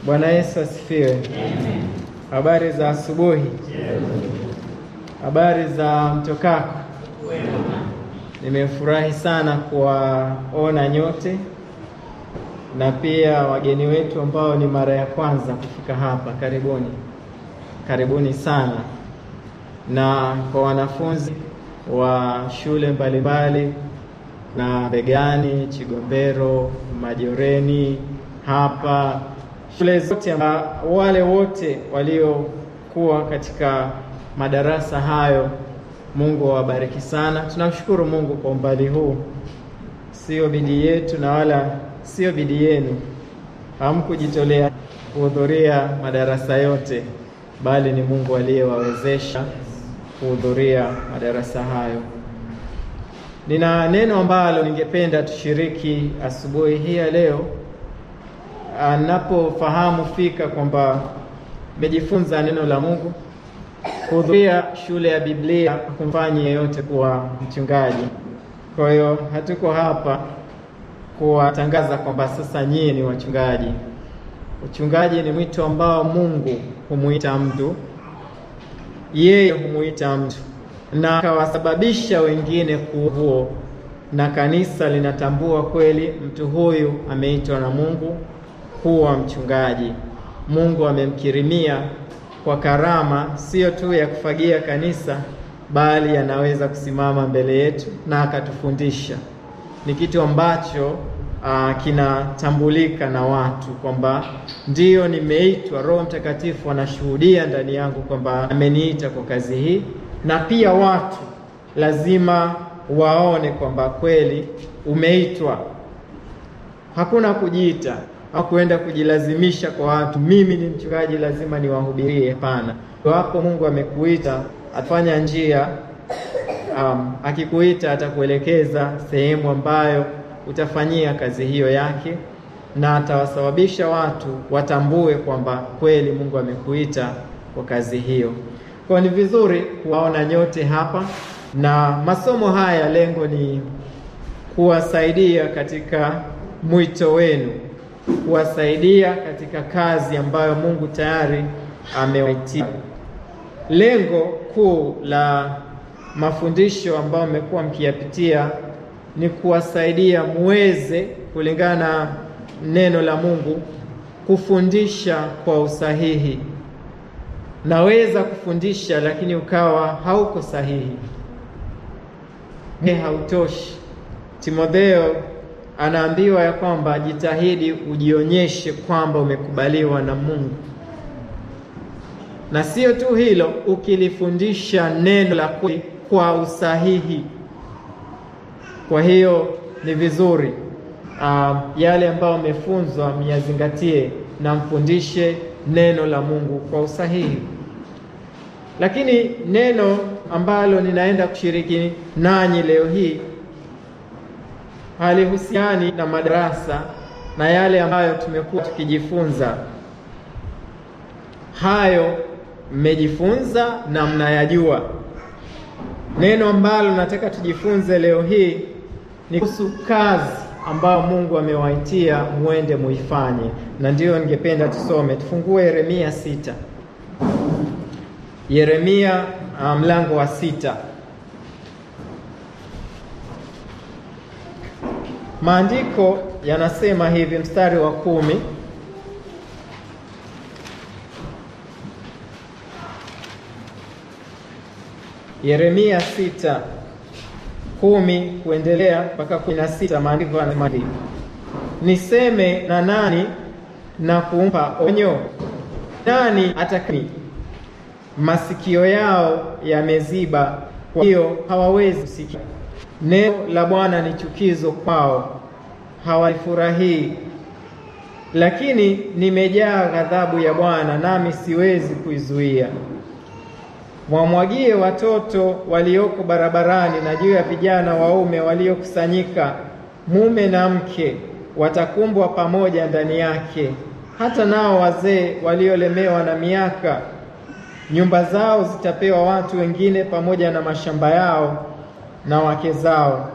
Bwana Yesu asifiwe. Habari za asubuhi. Habari za mtokako. Nimefurahi sana kuwaona nyote na pia wageni wetu ambao ni mara ya kwanza kufika hapa. Karibuni, karibuni sana, na kwa wanafunzi wa shule mbalimbali na Begani, Chigombero, Majoreni hapa shule zote, wale wote waliokuwa katika madarasa hayo, Mungu awabariki sana. Tunamshukuru Mungu kwa umbali huu, sio bidii yetu na wala sio bidii yenu, hamkujitolea kuhudhuria madarasa yote, bali ni Mungu aliyewawezesha kuhudhuria madarasa hayo. Nina neno ambalo ningependa tushiriki asubuhi hii ya leo, anapofahamu fika kwamba mejifunza neno la Mungu. Kuhudhuria shule ya Biblia kumfanyi yeyote kuwa mchungaji. Kwa hiyo hatuko hapa kuwatangaza kwamba sasa nyie ni wachungaji. Uchungaji ni mwito ambao Mungu humuita mtu, yeye humuita mtu na akawasababisha wengine kuwa huo, na kanisa linatambua kweli mtu huyu ameitwa na Mungu kuwa mchungaji. Mungu amemkirimia kwa karama sio tu ya kufagia kanisa, bali anaweza kusimama mbele yetu na akatufundisha. Ni kitu ambacho uh, kinatambulika na watu kwamba ndiyo nimeitwa. Roho Mtakatifu anashuhudia ndani yangu kwamba ameniita kwa kazi hii, na pia watu lazima waone kwamba kweli umeitwa. Hakuna kujiita au kuenda kujilazimisha kwa watu, mimi ni mchungaji, lazima niwahubirie. Hapana, wapo Mungu amekuita, atafanya njia um, akikuita atakuelekeza sehemu ambayo utafanyia kazi hiyo yake, na atawasababisha watu watambue kwamba kweli Mungu amekuita kwa kazi hiyo. Kwa ni vizuri kuwaona nyote hapa, na masomo haya lengo ni kuwasaidia katika mwito wenu kuwasaidia katika kazi ambayo Mungu tayari amewaitia. Lengo kuu la mafundisho ambayo mmekuwa mkiyapitia ni kuwasaidia muweze kulingana na neno la Mungu kufundisha kwa usahihi. Naweza kufundisha lakini ukawa hauko sahihi, hautoshi. Timotheo anaambiwa ya kwamba jitahidi ujionyeshe kwamba umekubaliwa na Mungu, na sio tu hilo, ukilifundisha neno la kweli kwa usahihi. Kwa hiyo ni vizuri uh, yale ambayo umefunzwa myazingatie na mfundishe neno la Mungu kwa usahihi. Lakini neno ambalo ninaenda kushiriki nanyi leo hii halihusiani na madarasa na yale ambayo tumekuwa tukijifunza. Hayo mmejifunza na mnayajua. Neno ambalo nataka tujifunze leo hii ni kuhusu kazi ambayo Mungu amewaitia muende muifanye, na ndiyo ningependa tusome. Tufungue Yeremia sita, Yeremia mlango wa sita. Maandiko yanasema hivi, mstari wa kumi: Yeremia sita kumi kuendelea mpaka kumi na sita. Maandiko yanasema hivi, niseme na nani na kumpa onyo? Nani atakani? Masikio yao yameziba, kwa hiyo hawawezi kusikia. Neno la Bwana ni chukizo kwao, hawalifurahii. Lakini nimejaa ghadhabu ya Bwana, nami siwezi kuizuia. Mwamwagie watoto walioko barabarani, na juu ya vijana waume waliokusanyika, mume na mke watakumbwa pamoja ndani yake, hata nao wazee waliolemewa na miaka. Nyumba zao zitapewa watu wengine, pamoja na mashamba yao na wake zao.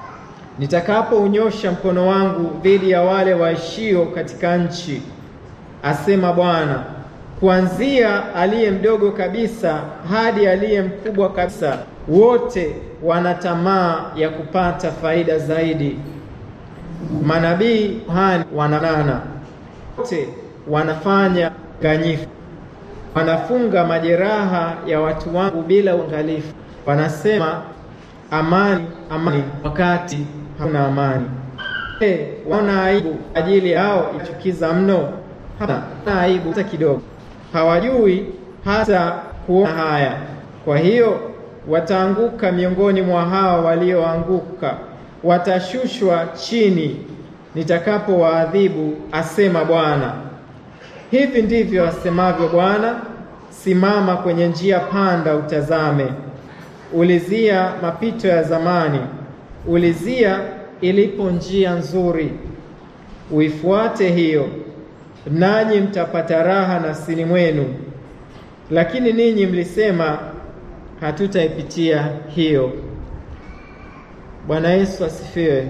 Nitakapounyosha mkono wangu dhidi ya wale waishio katika nchi, asema Bwana, kuanzia aliye mdogo kabisa hadi aliye mkubwa kabisa, wote wana tamaa ya kupata faida zaidi. Manabii, kuhani wananana, wote wanafanya udanganyifu, wanafunga majeraha ya watu wangu bila uangalifu, wanasema amani, amani, wakati hakuna amani. Hey, waona aibu ajili yao ichukiza mno? Hapana aibu hata kidogo, hawajui hata kuona haya. Kwa hiyo wataanguka miongoni mwa hao walioanguka, watashushwa chini nitakapowaadhibu, asema Bwana. Hivi ndivyo asemavyo Bwana: simama kwenye njia panda, utazame, ulizia mapito ya zamani, ulizia ilipo njia nzuri, uifuate hiyo, nanyi mtapata raha nafsini mwenu. Lakini ninyi mlisema, hatutaipitia hiyo. Bwana Yesu asifiwe.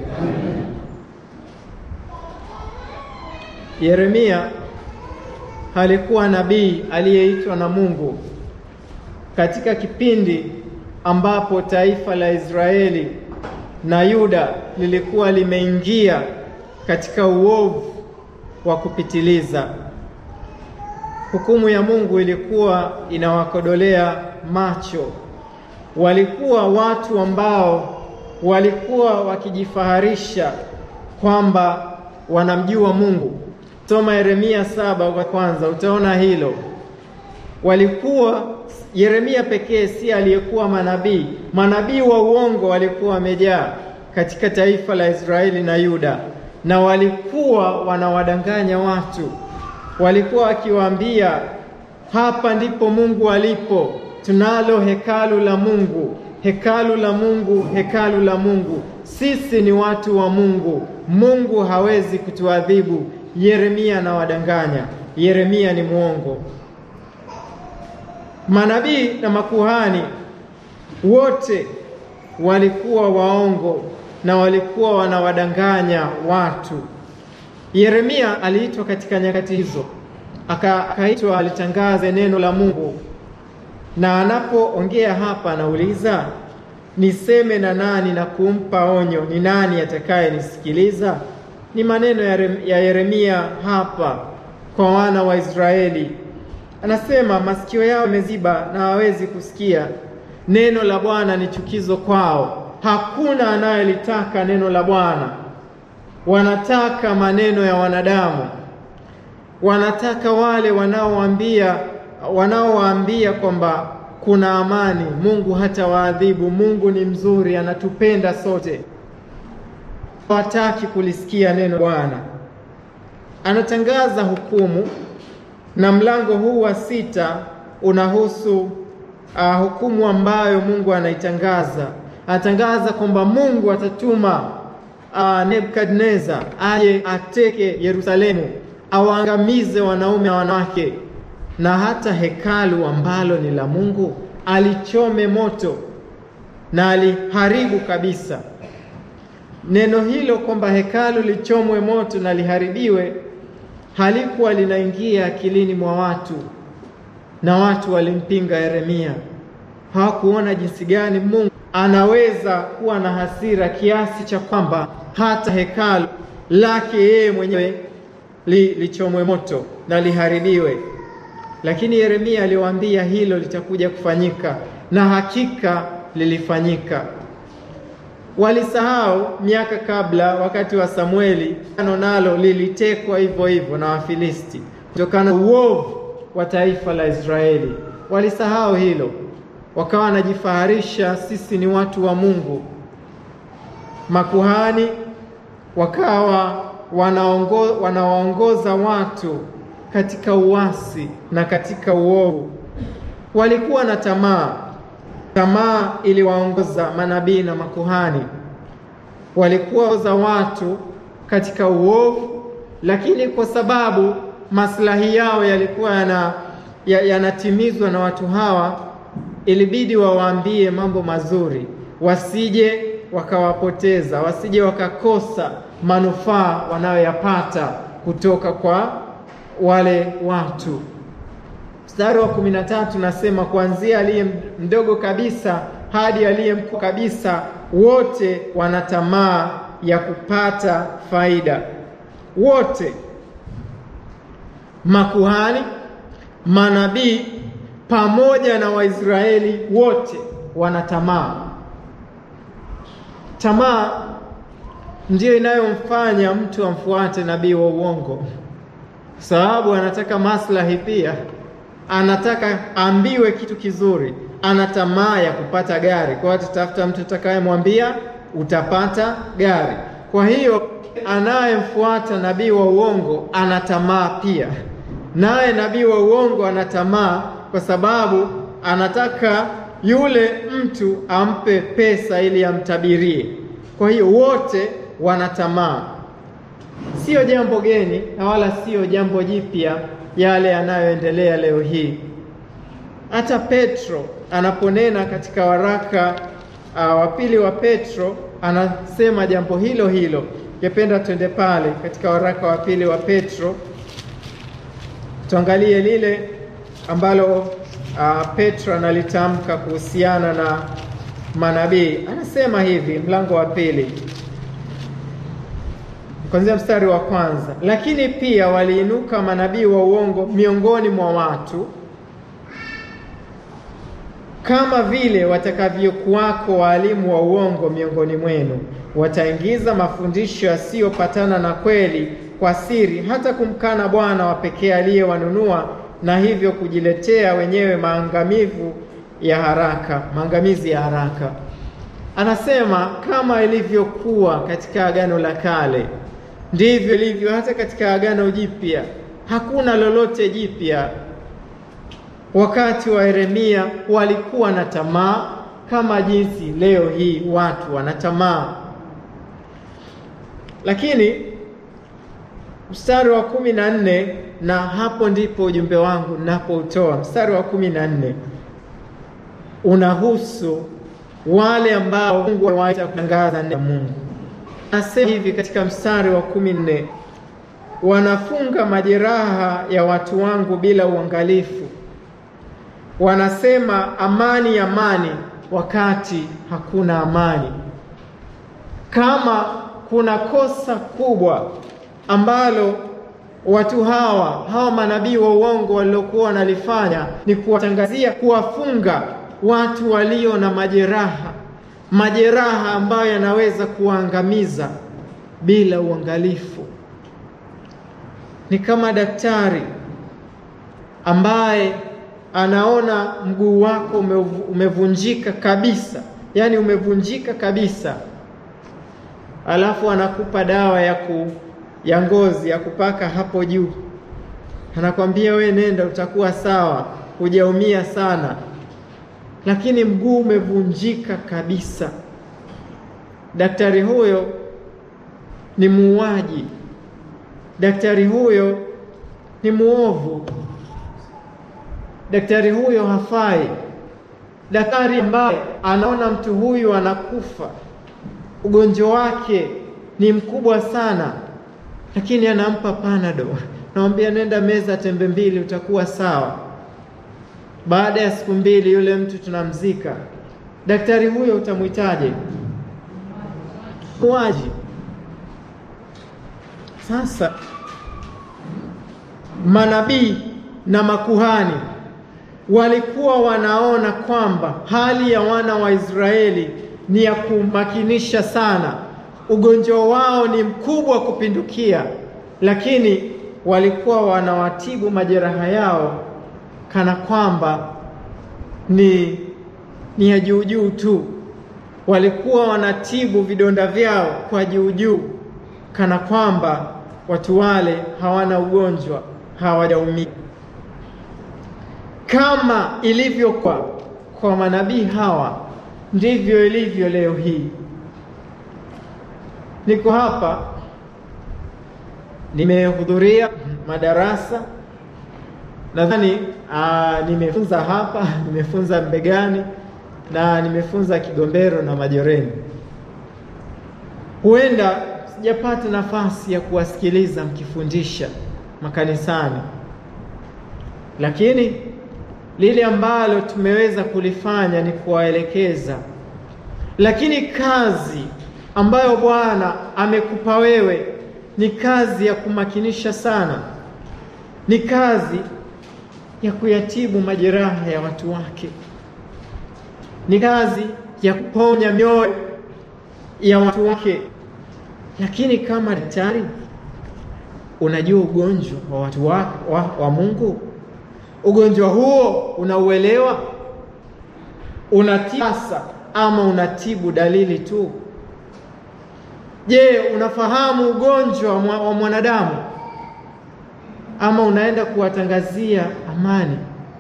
Yeremia alikuwa nabii aliyeitwa na Mungu katika kipindi ambapo taifa la Israeli na Yuda lilikuwa limeingia katika uovu wa kupitiliza. Hukumu ya Mungu ilikuwa inawakodolea macho. Walikuwa watu ambao walikuwa wakijifaharisha kwamba wanamjua Mungu. Soma Yeremia saba kwa kwanza, utaona hilo. Walikuwa Yeremia pekee si aliyekuwa manabii. Manabii wa uongo walikuwa wamejaa katika taifa la Israeli na Yuda, na walikuwa wanawadanganya watu. Walikuwa wakiwaambia, hapa ndipo Mungu alipo, tunalo hekalu la Mungu, hekalu la Mungu, hekalu la Mungu, sisi ni watu wa Mungu, Mungu hawezi kutuadhibu. Yeremia anawadanganya. Yeremia ni mwongo. Manabii na makuhani wote walikuwa waongo na walikuwa wanawadanganya watu. Yeremia aliitwa katika nyakati hizo, akaitwa alitangaze neno la Mungu, na anapoongea hapa anauliza niseme na nani na kumpa onyo, ni nani atakayenisikiliza? Ni maneno ya Yeremia hapa kwa wana wa Israeli. Anasema masikio yao yameziba na hawezi kusikia. Neno la Bwana ni chukizo kwao, hakuna anayelitaka neno la Bwana. Wanataka maneno ya wanadamu, wanataka wale wanaowaambia wanaowaambia kwamba kuna amani, Mungu hata waadhibu, Mungu ni mzuri, anatupenda sote. Hawataki kulisikia neno Bwana. Anatangaza hukumu na mlango huu wa sita unahusu uh, hukumu ambayo Mungu anaitangaza. Anatangaza kwamba Mungu atatuma uh, Nebukadneza aje ateke Yerusalemu, awaangamize wanaume na wanawake, na hata hekalu ambalo ni la Mungu alichome moto na aliharibu kabisa. Neno hilo kwamba hekalu lichomwe moto na liharibiwe halikuwa linaingia akilini mwa watu, na watu walimpinga Yeremia. Hawakuona jinsi gani Mungu anaweza kuwa na hasira kiasi cha kwamba hata hekalu lake yeye mwenyewe li, lichomwe moto na liharibiwe. Lakini Yeremia aliwaambia hilo litakuja kufanyika, na hakika lilifanyika. Walisahau miaka kabla, wakati wa Samueli, ano nalo lilitekwa hivyo hivyo na Wafilisti kutokana na uovu wa taifa la Israeli. Walisahau hilo, wakawa wanajifaharisha, sisi ni watu wa Mungu. Makuhani wakawa wanaongo, wanawaongoza watu katika uasi na katika uovu. Walikuwa na tamaa Tamaa iliwaongoza manabii na makuhani, walikuwa za watu katika uovu, lakini kwa sababu maslahi yao yalikuwa yanatimizwa ya na watu hawa, ilibidi wawaambie mambo mazuri, wasije wakawapoteza, wasije wakakosa manufaa wanayoyapata kutoka kwa wale watu. Mstari wa kumi na tatu nasema kuanzia aliye mdogo kabisa hadi aliye mkuu kabisa, wote wana tamaa ya kupata faida. Wote, makuhani, manabii pamoja na Waisraeli wote wana tamaa. Tamaa ndiyo inayomfanya mtu amfuate nabii wa uongo, sababu anataka maslahi pia, anataka ambiwe kitu kizuri, ana tamaa ya kupata gari. Kwa hiyo atatafuta mtu atakayemwambia utapata gari. Kwa hiyo anayemfuata nabii wa uongo ana tamaa pia, naye nabii wa uongo ana tamaa kwa sababu anataka yule mtu ampe pesa ili amtabirie. Kwa hiyo wote wana tamaa. Sio jambo geni na wala sio jambo jipya yale yanayoendelea leo hii. Hata Petro anaponena katika waraka uh, wa pili wa Petro anasema jambo hilo hilo. Ningependa twende pale katika waraka wa pili wa Petro tuangalie lile ambalo uh, Petro analitamka kuhusiana na manabii. Anasema hivi, mlango wa pili kuanzia mstari wa kwanza: lakini pia waliinuka manabii wa uongo miongoni mwa watu, kama vile watakavyokuwako waalimu wa uongo miongoni mwenu. Wataingiza mafundisho yasiyopatana na kweli kwa siri, hata kumkana Bwana wa pekee aliyewanunua na hivyo kujiletea wenyewe maangamivu ya haraka, maangamizi ya haraka. Anasema kama ilivyokuwa katika Agano la Kale, ndivyo ilivyo hata katika Agano Jipya. Hakuna lolote jipya. Wakati wa Yeremia walikuwa na tamaa kama jinsi leo hii watu wana tamaa, lakini mstari wa kumi na nne na hapo ndipo ujumbe wangu napoutoa. Mstari wa kumi na nne unahusu wale ambao Mungu amewaita kutangaza neno la Mungu. Anasema hivi katika mstari wa kumi na nne wanafunga majeraha ya watu wangu bila uangalifu, wanasema amani, amani, wakati hakuna amani. Kama kuna kosa kubwa ambalo watu hawa hawa manabii wa uongo waliokuwa wanalifanya ni kuwatangazia, kuwafunga watu walio na majeraha, majeraha ambayo yanaweza kuwaangamiza bila uangalifu. Ni kama daktari ambaye anaona mguu wako umevunjika kabisa, yaani umevunjika kabisa, alafu anakupa dawa ya ku ya ngozi ya kupaka hapo juu, anakwambia we nenda, utakuwa sawa, hujaumia sana, lakini mguu umevunjika kabisa. Daktari huyo ni muuaji, daktari huyo ni muovu, daktari huyo hafai. Daktari ambaye anaona mtu huyu anakufa, ugonjwa wake ni mkubwa sana lakini anampa panado, namwambia nenda meza tembe mbili utakuwa sawa. Baada ya siku mbili yule mtu tunamzika. Daktari huyo utamwitaje? Muuaji. Sasa manabii na makuhani walikuwa wanaona kwamba hali ya wana wa Israeli ni ya kumakinisha sana ugonjwa wao ni mkubwa kupindukia, lakini walikuwa wanawatibu majeraha yao kana kwamba ni ni ya juu juu tu. Walikuwa wanatibu vidonda vyao kwa juu juu, kana kwamba watu wale hawana ugonjwa, hawajaumia. Kama ilivyokuwa kwa manabii hawa, ndivyo ilivyo leo hii. Niko hapa nimehudhuria madarasa, nadhani nimefunza hapa, nimefunza Mbegani na nimefunza Kigombero na Majoreni. Huenda sijapata nafasi ya kuwasikiliza mkifundisha, makanisani, lakini lile ambalo tumeweza kulifanya ni kuwaelekeza. Lakini kazi ambayo Bwana amekupa wewe ni kazi ya kumakinisha sana, ni kazi ya kuyatibu majeraha ya watu wake, ni kazi ya kuponya mioyo ya watu wake. Lakini kama daktari, unajua ugonjwa wa watu wa, wa, wa Mungu, ugonjwa huo unauelewa, unatisa ama unatibu dalili tu? Je, unafahamu ugonjwa wa mwanadamu ama unaenda kuwatangazia amani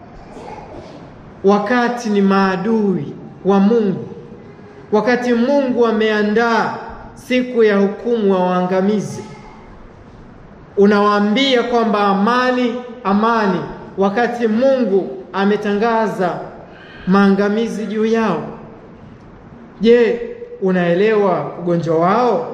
wakati ni maadui wa Mungu, wakati Mungu ameandaa siku ya hukumu wa waangamizi? Unawaambia kwamba amani, amani, wakati Mungu ametangaza maangamizi juu yao. Je, unaelewa ugonjwa wao?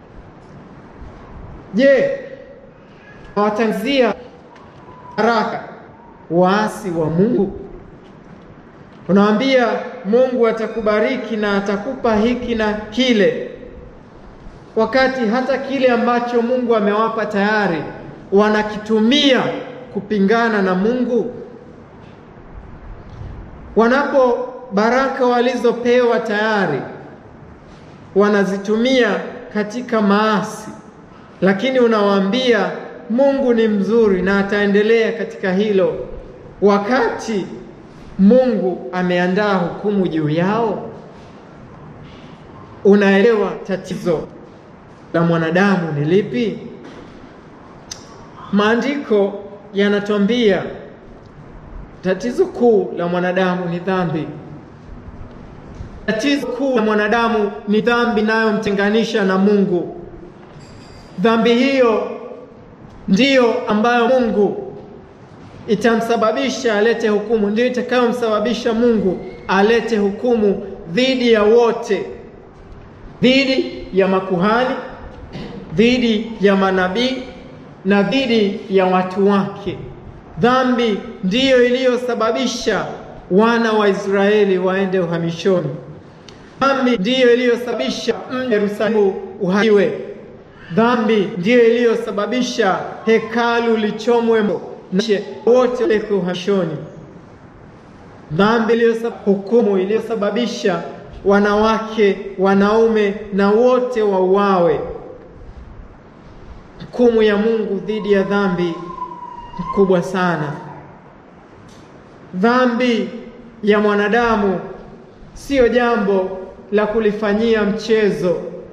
Je, unawatangazia baraka waasi wa Mungu? Unawaambia Mungu atakubariki na atakupa hiki na kile, wakati hata kile ambacho Mungu amewapa tayari wanakitumia kupingana na Mungu. Wanapo baraka walizopewa tayari wanazitumia katika maasi, lakini unawaambia Mungu ni mzuri na ataendelea katika hilo, wakati Mungu ameandaa hukumu juu yao. Unaelewa tatizo la mwanadamu ni lipi? Maandiko yanatuambia tatizo kuu la mwanadamu ni dhambi. Tatizo kuu la mwanadamu ni dhambi inayomtenganisha na Mungu. Dhambi hiyo ndiyo ambayo Mungu itamsababisha alete hukumu, ndiyo itakayomsababisha Mungu alete hukumu dhidi ya wote, dhidi ya makuhani, dhidi ya manabii na dhidi ya watu wake. Dhambi ndiyo iliyosababisha wana wa Israeli waende uhamishoni. Dhambi ndiyo iliyosababisha mji Yerusalemu uharibiwe. Dhambi ndiyo iliyosababisha hekalu lichomwe na wote wapelekwe uhamishoni. Dhambi iliyosababisha hukumu iliyosababisha wanawake, wanaume na wote wauawe. Hukumu ya Mungu dhidi ya dhambi ni kubwa sana. Dhambi ya mwanadamu siyo jambo la kulifanyia mchezo.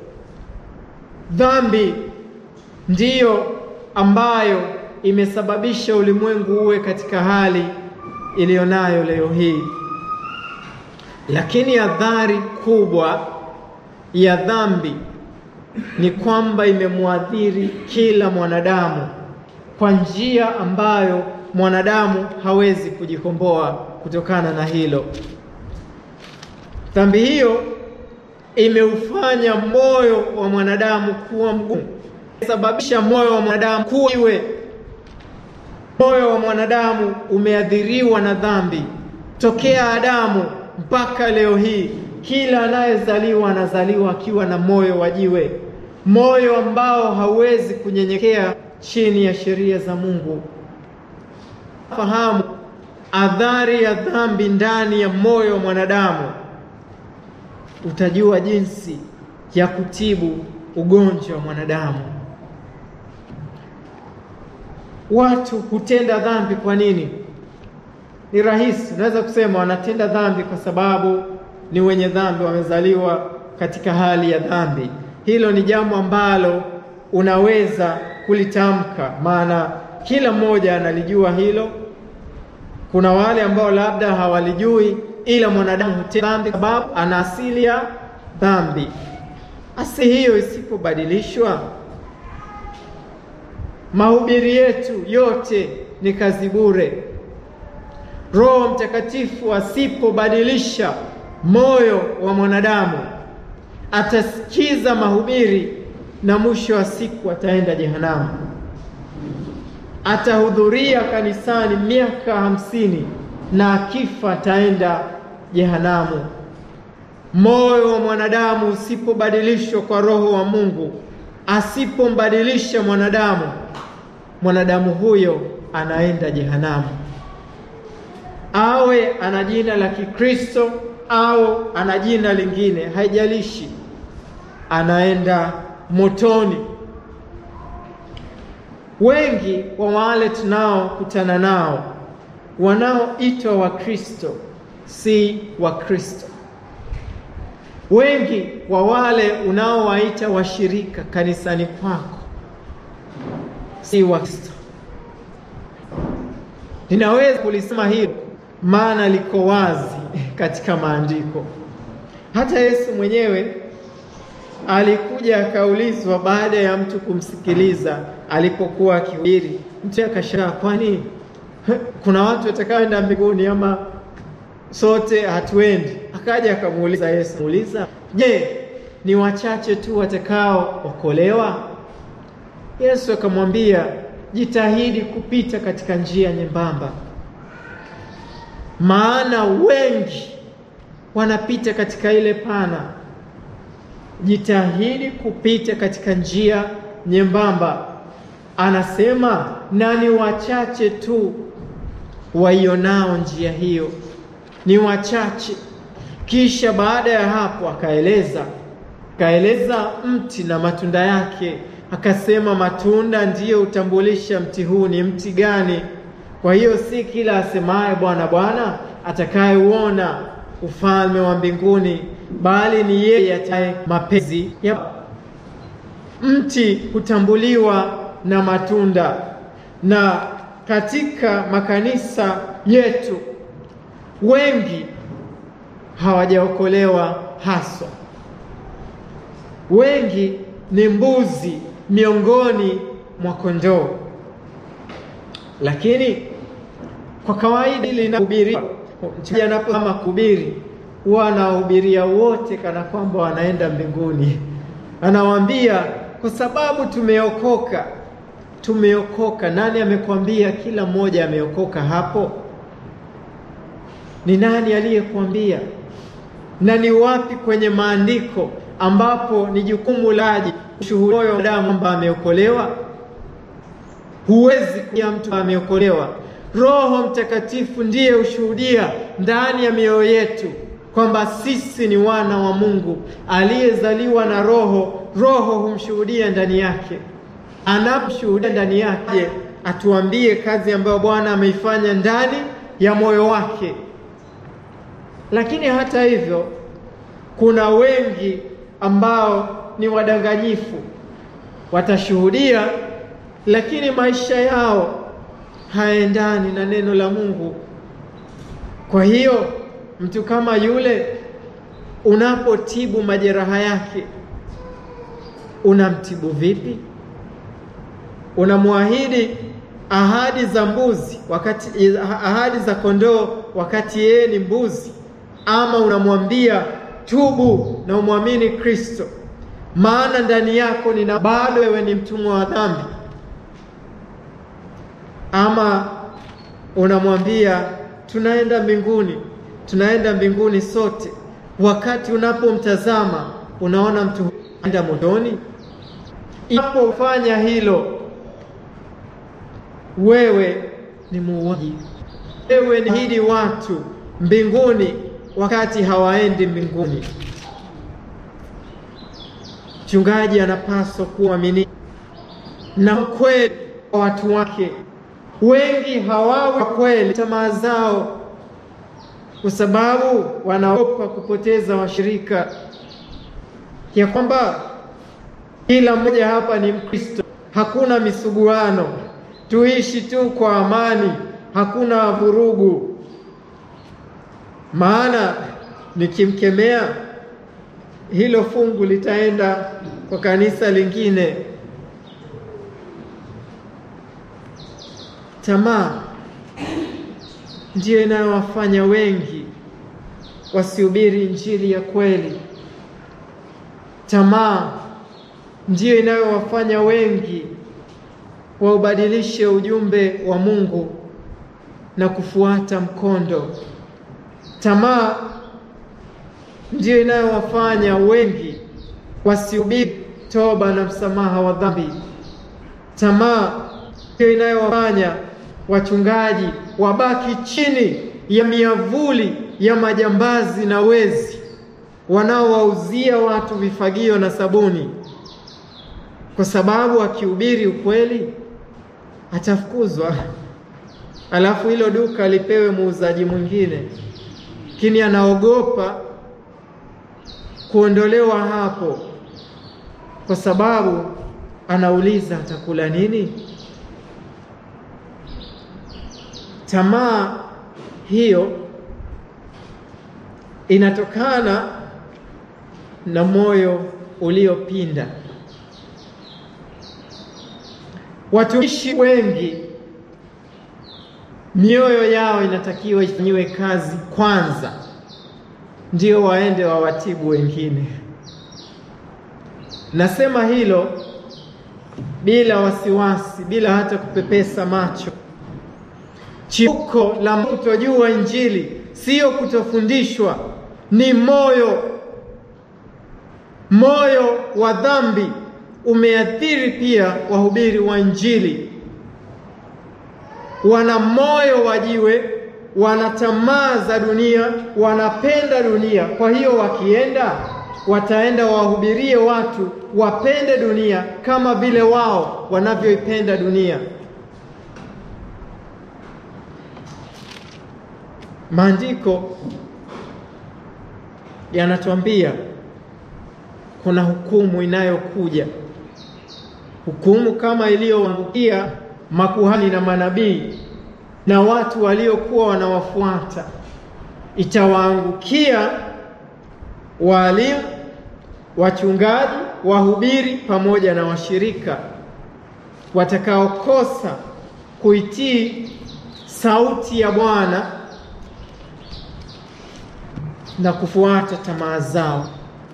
Dhambi ndiyo ambayo imesababisha ulimwengu uwe katika hali iliyonayo leo hii. Lakini adhari kubwa ya dhambi ni kwamba imemwathiri kila mwanadamu kwa njia ambayo mwanadamu hawezi kujikomboa kutokana na hilo. Dhambi hiyo imeufanya moyo wa mwanadamu kuwa mgumu, imesababisha moyo wa mwanadamu kuwa iwe. Moyo wa mwanadamu umeathiriwa na dhambi tokea Adamu mpaka leo hii. Kila anayezaliwa anazaliwa akiwa na moyo wa jiwe, moyo ambao hauwezi kunyenyekea chini ya sheria za Mungu. Fahamu adhari ya dhambi ndani ya moyo wa mwanadamu, utajua jinsi ya kutibu ugonjwa wa mwanadamu. Watu hutenda dhambi kwa nini? Ni rahisi, unaweza kusema wanatenda dhambi kwa sababu ni wenye dhambi, wamezaliwa katika hali ya dhambi. Hilo ni jambo ambalo unaweza kulitamka, maana kila mmoja analijua hilo. Kuna wale ambao labda hawalijui, ila mwanadamu hutenda dhambi kwa sababu ana asili ya dhambi. Asi hiyo isipobadilishwa, mahubiri yetu yote ni kazi bure. Roho Mtakatifu asipobadilisha moyo wa mwanadamu, atasikiza mahubiri na mwisho wa siku ataenda jehanamu. atahudhuria kanisani miaka hamsini na akifa ataenda jehanamu. Moyo wa mwanadamu usipobadilishwa kwa Roho wa Mungu, asipombadilisha mwanadamu, mwanadamu huyo anaenda jehanamu, awe ana jina la Kikristo au ana jina lingine, haijalishi, anaenda motoni. Wengi wa wale tunaokutana nao wanaoitwa Wakristo si Wakristo. Wengi wa wale unaowaita washirika kanisani kwako si Wakristo. Ninaweza kulisema hilo maana liko wazi katika maandiko. Hata Yesu mwenyewe alikuja akaulizwa baada ya mtu kumsikiliza alipokuwa akihubiri, mtu akashangaa, kwani kuna watu watakaoenda mbinguni ama sote hatuendi? Akaja akamuuliza Yesu, muuliza, je, ni wachache tu watakaookolewa? Yesu akamwambia, jitahidi kupita katika njia nyembamba, maana wengi wanapita katika ile pana. Jitahidi kupita katika njia nyembamba, anasema, na ni wachache tu waionao njia hiyo, ni wachache. Kisha baada ya hapo akaeleza akaeleza mti na matunda yake, akasema matunda ndiyo hutambulisha mti huu ni mti gani. Kwa hiyo si kila asemaye Bwana Bwana atakayeuona ufalme wa mbinguni, bali ni yeye ataye mapenzi ya mti. Hutambuliwa na matunda, na katika makanisa yetu wengi hawajaokolewa haswa. Wengi ni mbuzi miongoni mwa kondoo, lakini kwa kawaida linahubiriwa anapoama kuhubiri huwa anawahubiria wote kana kwamba wanaenda mbinguni. Anawaambia kwa sababu tumeokoka, tumeokoka. Nani amekwambia kila mmoja ameokoka hapo? Ni nani aliyekuambia? Na ni wapi kwenye maandiko ambapo ni jukumu laji kushuhudia mwanadamu kwamba ameokolewa? Huwezi kuya mtu ameokolewa. Roho Mtakatifu ndiye hushuhudia ndani ya mioyo yetu kwamba sisi ni wana wa Mungu aliyezaliwa na Roho. Roho humshuhudia ndani yake. Anaposhuhudia ndani yake, atuambie kazi ambayo Bwana ameifanya ndani ya moyo wake. Lakini hata hivyo, kuna wengi ambao ni wadanganyifu, watashuhudia lakini maisha yao haendani na neno la Mungu. Kwa hiyo mtu kama yule, unapotibu majeraha yake, unamtibu vipi? Unamwahidi ahadi za mbuzi wakati ahadi za kondoo wakati yeye ni mbuzi, ama unamwambia tubu na umwamini Kristo, maana ndani yako nina bado wewe ni mtumwa wa dhambi ama unamwambia tunaenda mbinguni, tunaenda mbinguni sote. Wakati unapomtazama unaona mtu anaenda motoni. Unapofanya hilo, wewe ni muuaji, wewe ni hidi watu mbinguni wakati hawaendi mbinguni. Mchungaji anapaswa kuwa mwaminifu na kweli kwa watu wake. Wengi hawawi kweli tamaa zao, kwa sababu wanaogopa kupoteza washirika, ya kwamba kila mmoja hapa ni Mkristo, hakuna misuguano, tuishi tu kwa amani, hakuna vurugu. Maana nikimkemea hilo fungu litaenda kwa kanisa lingine. Tamaa ndiyo inayowafanya wengi wasihubiri injili ya kweli. Tamaa ndiyo inayowafanya wengi waubadilishe ujumbe wa Mungu na kufuata mkondo. Tamaa ndiyo inayowafanya wengi wasihubiri toba na msamaha wa dhambi. Tamaa ndiyo inayowafanya wachungaji wabaki chini ya miavuli ya majambazi na wezi wanaowauzia watu vifagio na sabuni, kwa sababu akihubiri ukweli atafukuzwa, alafu hilo duka lipewe muuzaji mwingine, lakini anaogopa kuondolewa hapo, kwa sababu anauliza atakula nini? Tamaa hiyo inatokana na moyo uliopinda. Watumishi wengi mioyo yao inatakiwa ifanyiwe kazi kwanza, ndio waende wawatibu wengine. Nasema hilo bila wasiwasi, bila hata kupepesa macho. Chimbuko la kutojua Injili sio kutofundishwa, ni moyo. Moyo wa dhambi umeathiri pia wahubiri wa Injili. Wana moyo wa jiwe, wana tamaa za dunia, wanapenda dunia. Kwa hiyo wakienda, wataenda wahubirie watu wapende dunia kama vile wao wanavyoipenda dunia. Maandiko yanatuambia kuna hukumu inayokuja, hukumu kama iliyoangukia makuhani na manabii na watu waliokuwa wanawafuata, itawaangukia waalimu, wachungaji, wahubiri pamoja na washirika watakaokosa kuitii sauti ya Bwana na kufuata tamaa zao.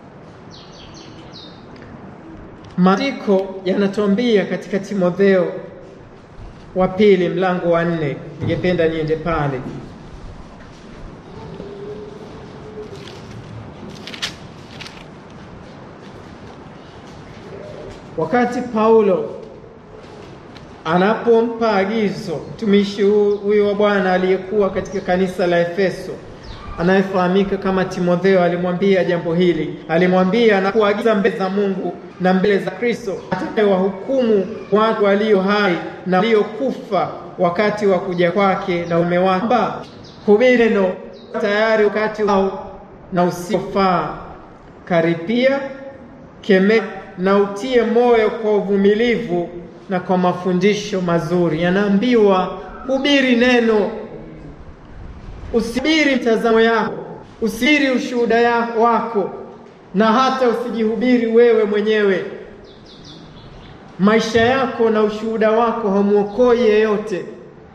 Maandiko yanatuambia katika Timotheo wa pili mlango wa nne, ningependa niende pale. Wakati Paulo anapompa agizo mtumishi huyu wa Bwana aliyekuwa katika kanisa la Efeso anayefahamika kama Timotheo, alimwambia jambo hili. Alimwambia na kuagiza mbele za Mungu na mbele za Kristo atakayewahukumu watu walio hai na waliokufa wakati wa kuja kwake na ume wake, hubiri neno tayari wakati wao na usiofaa, karipia, kemea na utie moyo kwa uvumilivu na kwa mafundisho mazuri. Yanaambiwa hubiri neno Usibiri mtazamo yako, usibiri ushuhuda wako, na hata usijihubiri wewe mwenyewe. Maisha yako na ushuhuda wako hamwokoi yeyote.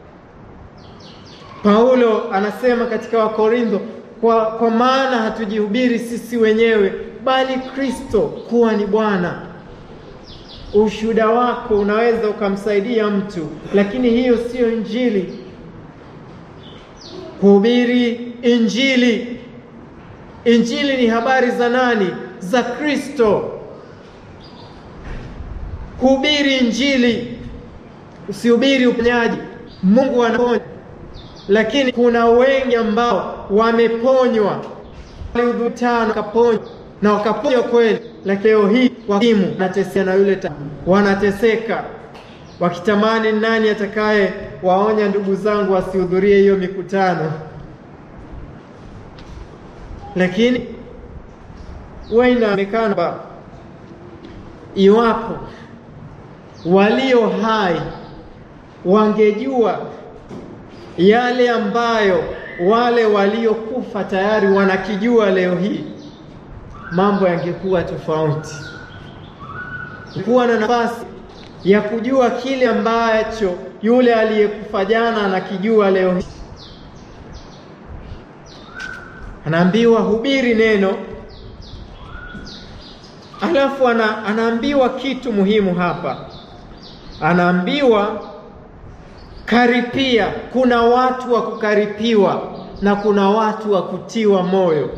Paulo anasema katika Wakorintho, kwa, kwa maana hatujihubiri sisi wenyewe, bali Kristo kuwa ni Bwana. Ushuhuda wako unaweza ukamsaidia mtu, lakini hiyo siyo Injili. Kuhubiri Injili. Injili ni habari za nani? Za Kristo. Kuhubiri Injili, usihubiri uponyaji. Mungu anaponya, lakini kuna wengi ambao wameponywa, waliudhutana wakaponywa na wakaponywa kweli, lakini leo hii wakimu wanateseka na yule ta, wanateseka wakitamani nani atakaye waonya ndugu zangu wasihudhurie hiyo mikutano, lakini huwa inaonekana iwapo walio hai wangejua yale ambayo wale waliokufa tayari wanakijua leo hii, mambo yangekuwa tofauti. Kuwa na nafasi ya kujua kile ambacho yule aliyekufa jana anakijua leo hii. Anaambiwa hubiri neno, alafu ana, anaambiwa kitu muhimu hapa, anaambiwa karipia. Kuna watu wa kukaripiwa na kuna watu wa kutiwa moyo.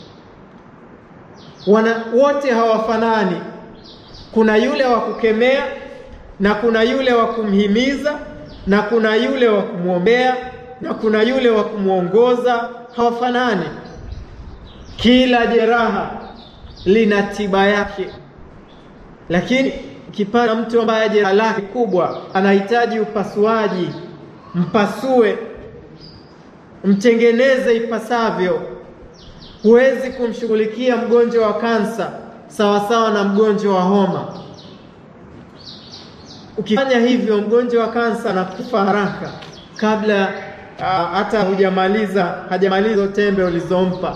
Wana wote hawafanani. Kuna yule wa kukemea na kuna yule wa kumhimiza na kuna yule wa kumwombea na kuna yule wa kumwongoza. Hawafanani. Kila jeraha lina tiba yake, lakini ukipata mtu ambaye jeraha lake kubwa anahitaji upasuaji, mpasue, mtengeneze ipasavyo. Huwezi kumshughulikia mgonjwa wa kansa sawasawa na mgonjwa wa homa. Ukifanya hivyo, mgonjwa wa kansa anakufa haraka kabla hata hujamaliza hajamaliza tembe ulizompa.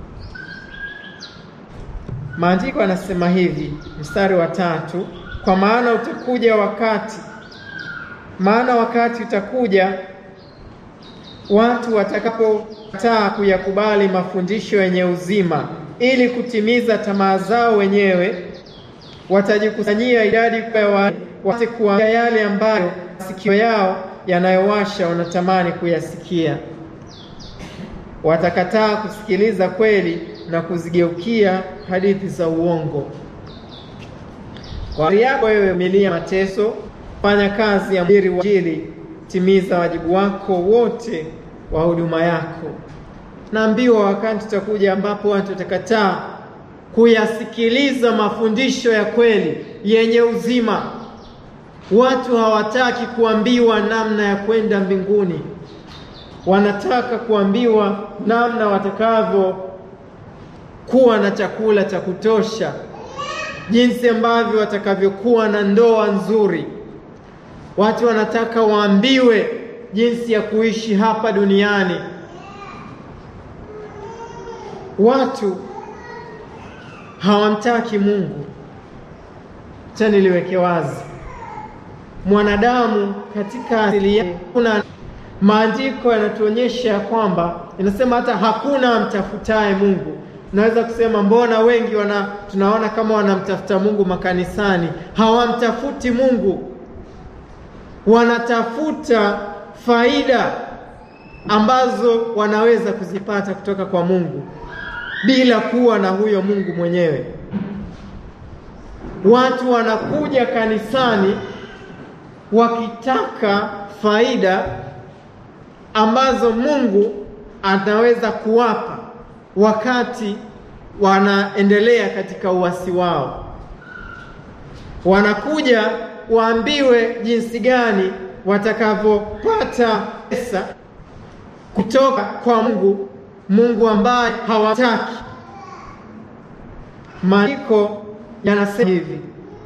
Maandiko yanasema hivi, mstari wa tatu, kwa maana utakuja wakati, maana wakati utakuja watu watakapokataa kuyakubali mafundisho yenye uzima, ili kutimiza tamaa zao wenyewe, watajikusanyia idadi kubwa ya watu, wapate kuambia yale ambayo masikio yao yanayowasha wanatamani kuyasikia. Watakataa kusikiliza kweli na kuzigeukia hadithi za uongo. Kwa ari yako wewe, vumilia mateso, fanya kazi ya mhubiri wa Injili, timiza wajibu wako wote wa huduma yako. Naambiwa wakati utakuja ambapo watu watakataa kuyasikiliza mafundisho ya kweli yenye uzima. Watu hawataki kuambiwa namna ya kwenda mbinguni, wanataka kuambiwa namna watakavyo kuwa na chakula cha kutosha, jinsi ambavyo watakavyokuwa na ndoa nzuri. Watu wanataka waambiwe jinsi ya kuishi hapa duniani. Watu hawamtaki Mungu. Acha niliweke wazi, mwanadamu katika asili yake, kuna maandiko yanatuonyesha ya kwamba inasema hata hakuna amtafutaye Mungu. Naweza kusema mbona wengi wana tunaona kama wanamtafuta Mungu makanisani, hawamtafuti Mungu, wanatafuta faida ambazo wanaweza kuzipata kutoka kwa Mungu bila kuwa na huyo Mungu mwenyewe. Watu wanakuja kanisani wakitaka faida ambazo Mungu anaweza kuwapa wakati wanaendelea katika uasi wao. Wanakuja waambiwe jinsi gani watakavyopata pesa kutoka kwa Mungu, Mungu ambaye hawataki. Maandiko yanasema hivi,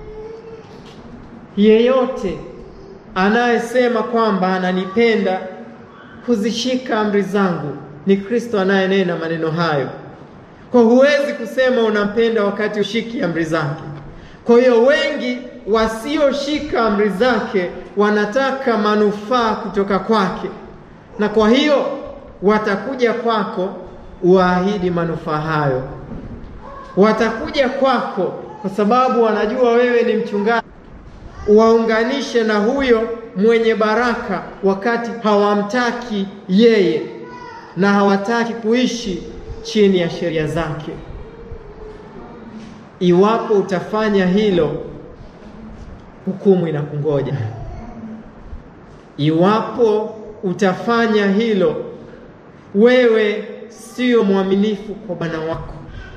yeyote anayesema kwamba ananipenda kuzishika amri zangu ni Kristo anayenena maneno hayo. Kwa huwezi kusema unampenda wakati ushiki amri zake. Kwa hiyo wengi wasioshika amri zake wanataka manufaa kutoka kwake, na kwa hiyo watakuja kwako uwaahidi manufaa hayo. Watakuja kwako kwa sababu wanajua wewe ni mchungaji, waunganishe na huyo mwenye baraka, wakati hawamtaki yeye na hawataki kuishi chini ya sheria zake. Iwapo utafanya hilo, hukumu inakungoja. Iwapo utafanya hilo, wewe sio mwaminifu kwa Bwana wako.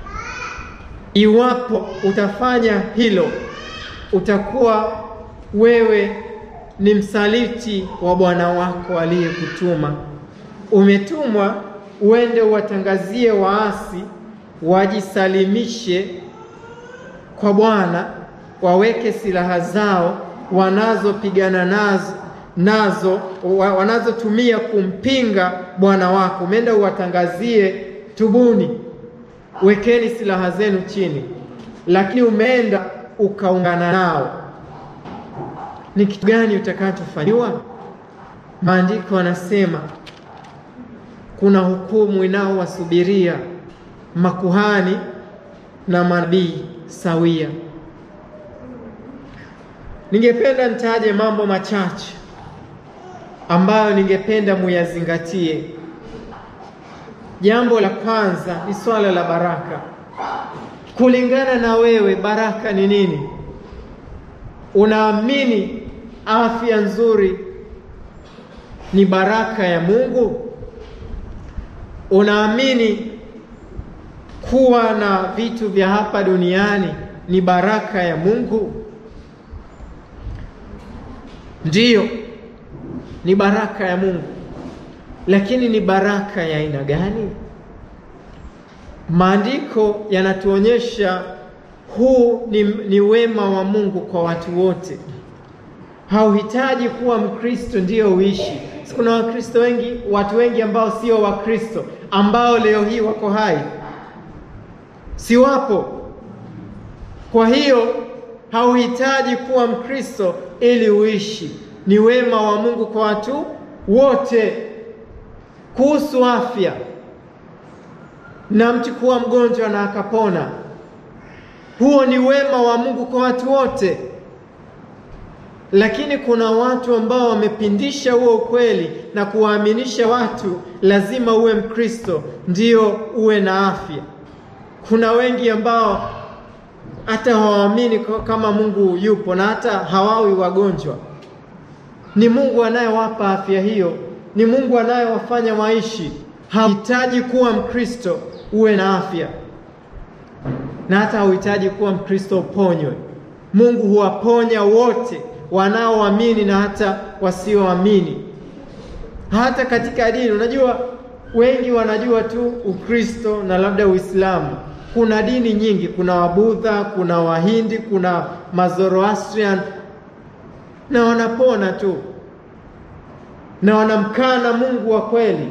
Iwapo utafanya hilo, utakuwa wewe ni msaliti wa Bwana wako aliyekutuma. Umetumwa uende uwatangazie waasi wajisalimishe kwa Bwana, waweke silaha zao wanazopigana nazo nazo wanazotumia kumpinga Bwana wako. Umeenda uwatangazie, tubuni, wekeni silaha zenu chini, lakini umeenda ukaungana nao. Ni kitu gani utakachofanyiwa? Maandiko yanasema kuna hukumu inaowasubiria makuhani na manabii sawia. ningependa nitaje mambo machache ambayo ningependa muyazingatie. Jambo la kwanza ni swala la baraka. Kulingana na wewe, baraka ni nini? Unaamini afya nzuri ni baraka ya Mungu? Unaamini kuwa na vitu vya hapa duniani ni baraka ya Mungu? Ndiyo, ni baraka ya Mungu, lakini ni baraka ya aina gani? Maandiko yanatuonyesha huu ni, ni wema wa Mungu kwa watu wote. Hauhitaji kuwa Mkristo ndiyo uishi. Kuna Wakristo wengi, watu wengi ambao sio Wakristo ambao leo hii wako hai, si wapo? Kwa hiyo hauhitaji kuwa Mkristo ili uishi. Ni wema wa Mungu kwa watu wote. Kuhusu afya na mtu kuwa mgonjwa na akapona, huo ni wema wa Mungu kwa watu wote. Lakini kuna watu ambao wamepindisha huo ukweli na kuwaaminisha watu lazima uwe Mkristo ndio uwe na afya. Kuna wengi ambao hata hawaamini kama Mungu yupo na hata hawawi wagonjwa. Ni Mungu anayewapa afya hiyo, ni Mungu anayewafanya waishi. Hauhitaji kuwa Mkristo uwe na afya, na hata hauhitaji kuwa Mkristo uponywe. Mungu huwaponya wote wanaoamini na hata wasioamini. Hata katika dini, unajua wengi wanajua tu Ukristo na labda Uislamu. Kuna dini nyingi, kuna Wabudha, kuna Wahindi, kuna Mazoroastrian na wanapona tu na wanamkana Mungu wa kweli.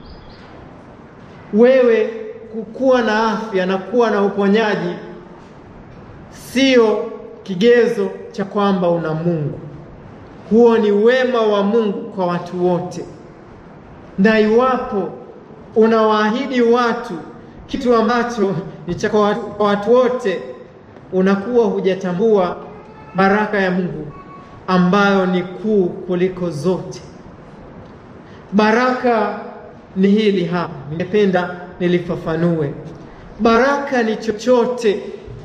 Wewe kukuwa na afya na kuwa na uponyaji sio kigezo cha kwamba una Mungu. Huo ni wema wa Mungu kwa watu wote, na iwapo unawaahidi watu kitu ambacho ni cha kwa watu wote, unakuwa hujatambua baraka ya Mungu ambayo ni kuu kuliko zote. Baraka ni hili hapa, ningependa nilifafanue. Baraka ni chochote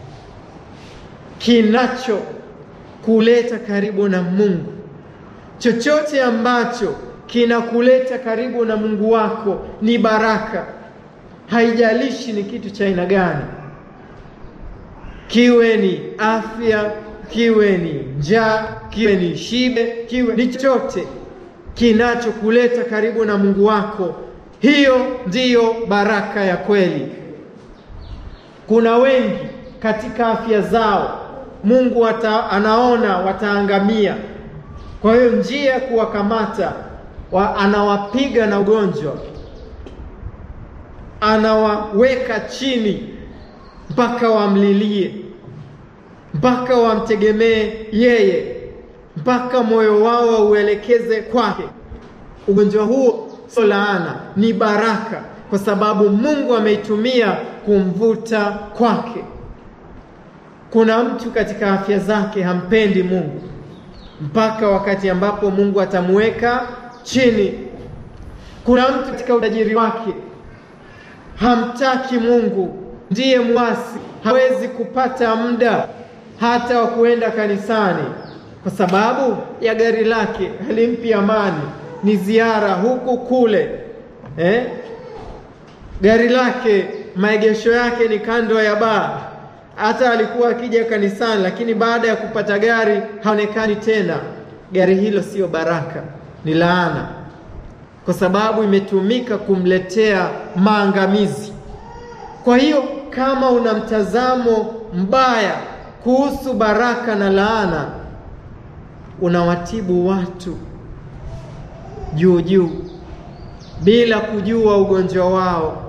kinacho kuleta karibu na Mungu, chochote ambacho kinakuleta karibu na Mungu wako ni baraka. Haijalishi ni kitu cha aina gani, kiwe ni afya, kiwe ni njaa, kiwe ni shibe, kiwe ni chochote kinachokuleta karibu na Mungu wako, hiyo ndiyo baraka ya kweli. Kuna wengi katika afya zao Mungu wata, anaona wataangamia. Kwa hiyo njia ya kuwakamata wa, anawapiga na ugonjwa, anawaweka chini mpaka wamlilie, mpaka wamtegemee yeye, mpaka moyo wao wauelekeze kwake. Ugonjwa huo sio laana, ni baraka, kwa sababu Mungu ameitumia kumvuta kwake. Kuna mtu katika afya zake hampendi Mungu mpaka wakati ambapo Mungu atamuweka chini. Kuna mtu katika utajiri wake hamtaki Mungu, ndiye mwasi, hawezi kupata muda hata wa kuenda kanisani kwa sababu ya gari lake halimpi amani, ni ziara huku kule eh? Gari lake maegesho yake ni kando ya baa hata alikuwa akija kanisani, lakini baada ya kupata gari haonekani tena. Gari hilo sio baraka, ni laana, kwa sababu imetumika kumletea maangamizi. Kwa hiyo kama una mtazamo mbaya kuhusu baraka na laana, unawatibu watu juu juu bila kujua ugonjwa wao.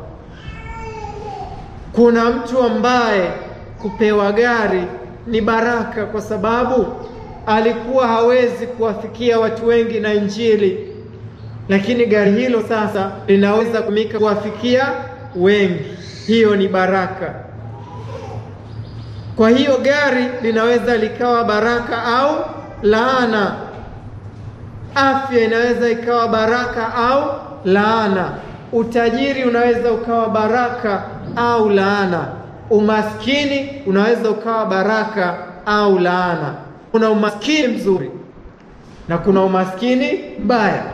Kuna mtu ambaye kupewa gari ni baraka kwa sababu alikuwa hawezi kuwafikia watu wengi na Injili, lakini gari hilo sasa linaweza kutumika kuwafikia wengi. Hiyo ni baraka. Kwa hiyo gari linaweza likawa baraka au laana. Afya inaweza ikawa baraka au laana. Utajiri unaweza ukawa baraka au laana. Umaskini unaweza ukawa baraka au laana. Kuna umaskini mzuri na kuna umaskini mbaya.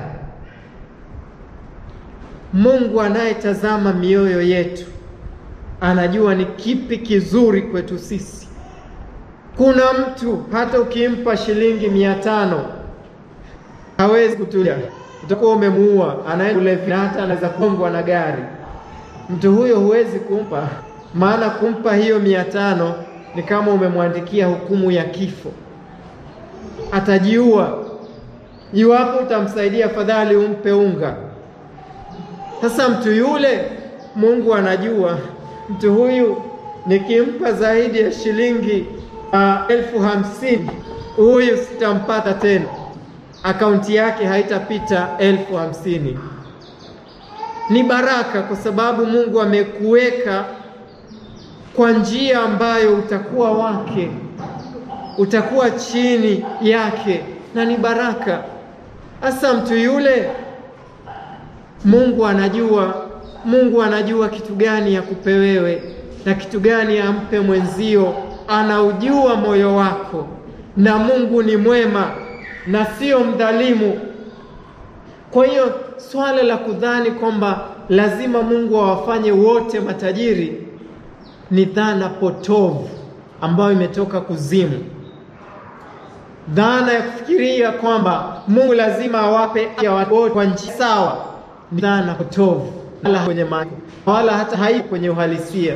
Mungu anayetazama mioyo yetu anajua ni kipi kizuri kwetu sisi. Kuna mtu hata ukimpa shilingi mia tano hawezi kutulia, utakuwa umemuua, anaenda na hata anaweza kongwa na gari. Mtu huyo huwezi kumpa, maana kumpa hiyo mia tano ni kama umemwandikia hukumu ya kifo, atajiua. Iwapo utamsaidia, afadhali umpe unga. Sasa mtu yule, Mungu anajua mtu huyu nikimpa zaidi ya shilingi uh, elfu hamsini huyu sitampata tena, akaunti yake haitapita elfu hamsini. Ni baraka kwa sababu Mungu amekuweka kwa njia ambayo utakuwa wake, utakuwa chini yake, na ni baraka. Hasa mtu yule Mungu anajua, Mungu anajua kitu gani akupe wewe na kitu gani ampe mwenzio. Anaujua moyo wako, na Mungu ni mwema na sio mdhalimu. Kwa hiyo swala la kudhani kwamba lazima Mungu awafanye wote matajiri ni dhana potovu ambayo imetoka kuzimu. Dhana ya kufikiria kwamba Mungu lazima awape ya watu wote kwa njia sawa ni dhana potovu, wala kwenye maana wala hata haipo kwenye uhalisia.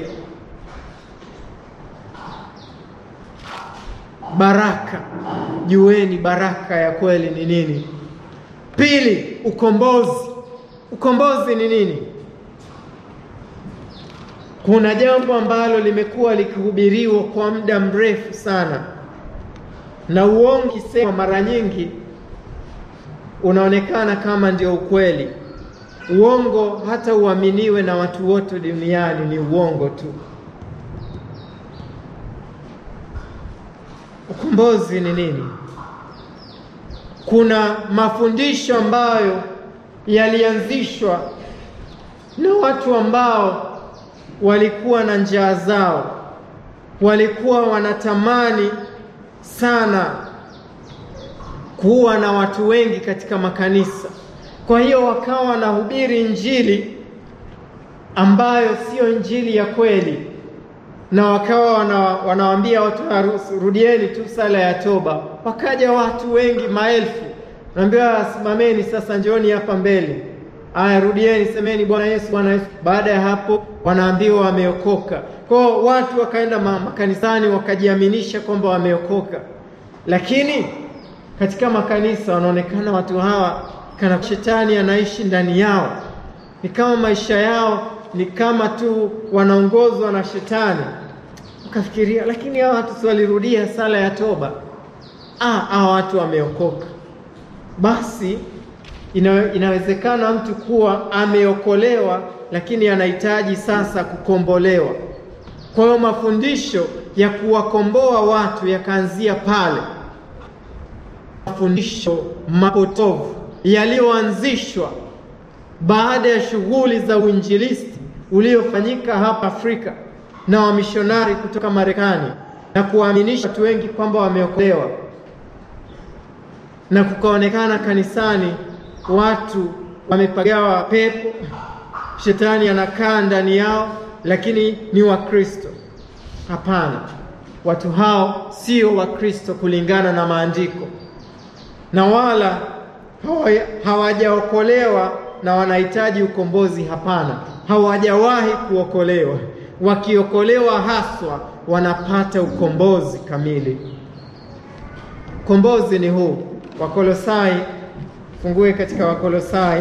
Baraka, jueni baraka ya kweli ni nini. Pili, ukombozi. Ukombozi ni nini? Kuna jambo ambalo limekuwa likihubiriwa kwa muda mrefu sana, na uongo kisema mara nyingi unaonekana kama ndio ukweli. Uongo hata uaminiwe na watu wote duniani ni uongo tu. Ukombozi ni nini? Kuna mafundisho ambayo yalianzishwa na watu ambao walikuwa na njaa zao, walikuwa wanatamani sana kuwa na watu wengi katika makanisa. Kwa hiyo wakawa wanahubiri injili ambayo sio injili ya kweli, na wakawa wana, wanawaambia watu rudieni tu sala ya toba. Wakaja watu wengi maelfu, naambiwa simameni sasa, njooni hapa mbele. Aya, rudieni, semeni Bwana Yesu, Bwana Yesu. Baada ya hapo wanaambiwa wameokoka. Kwa watu wakaenda makanisani wakajiaminisha kwamba wameokoka, lakini katika makanisa wanaonekana watu hawa kana shetani anaishi ndani yao, ni kama maisha yao ni kama tu wanaongozwa na shetani. Ukafikiria, lakini hawa watu si walirudia sala ya toba? Ah, hawa watu wameokoka. Basi ina, inawezekana mtu kuwa ameokolewa, lakini anahitaji sasa kukombolewa. Kwa hiyo mafundisho ya kuwakomboa watu yakaanzia pale, mafundisho mapotovu yaliyoanzishwa baada ya shughuli za uinjilisti uliofanyika hapa Afrika na wamishonari kutoka Marekani na kuwaaminisha watu wengi kwamba wameokolewa, na kukaonekana kanisani watu wamepagawa pepo, shetani anakaa ndani yao, lakini ni Wakristo. Hapana, watu hao sio Wakristo kulingana na maandiko, na wala hawajaokolewa na wanahitaji ukombozi. Hapana, hawajawahi kuokolewa. Wakiokolewa haswa wanapata ukombozi kamili. Ukombozi ni huu. Wakolosai, fungue katika Wakolosai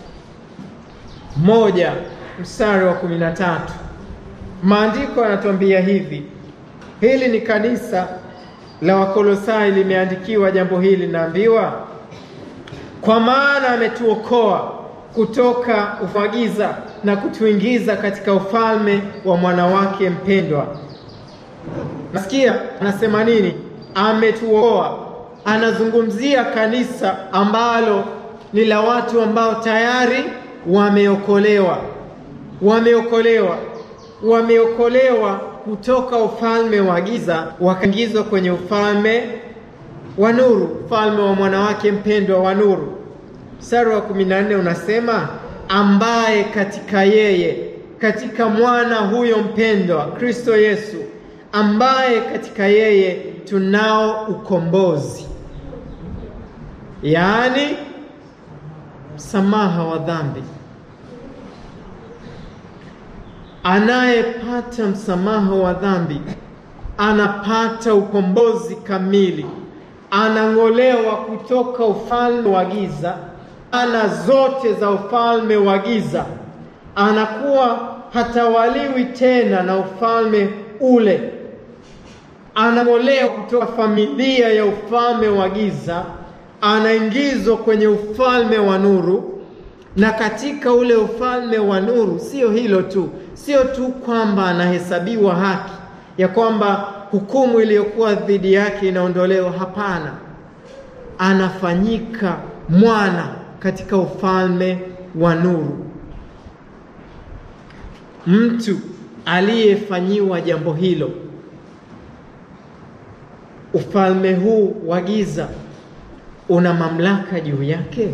moja mstari wa kumi na tatu. Maandiko yanatuambia hivi, hili ni kanisa la Wakolosai limeandikiwa jambo hili, naambiwa kwa maana ametuokoa kutoka ufagiza na kutuingiza katika ufalme wa mwana wake mpendwa. Nasikia anasema nini? Ametuokoa anazungumzia kanisa ambalo ni la watu ambao tayari wameokolewa, wameokolewa, wameokolewa kutoka ufalme wa giza wakaingizwa kwenye ufalme wa nuru, ufalme wa mwanawake mpendwa wa nuru. Mstari wa kumi na nne unasema ambaye katika yeye, katika mwana huyo mpendwa Kristo Yesu, ambaye katika yeye tunao ukombozi, yaani msamaha wa dhambi. Anayepata msamaha wa dhambi anapata ukombozi kamili, anang'olewa kutoka ufalme wa giza, ana zote za ufalme wa giza, anakuwa hatawaliwi tena na ufalme ule, anang'olewa kutoka familia ya ufalme wa giza, anaingizwa kwenye ufalme wa nuru. Na katika ule ufalme wa nuru, sio hilo tu, sio tu kwamba anahesabiwa haki ya kwamba hukumu iliyokuwa dhidi yake inaondolewa. Hapana, anafanyika mwana katika ufalme wa nuru. Mtu aliyefanyiwa jambo hilo, ufalme huu wa giza una mamlaka juu yake?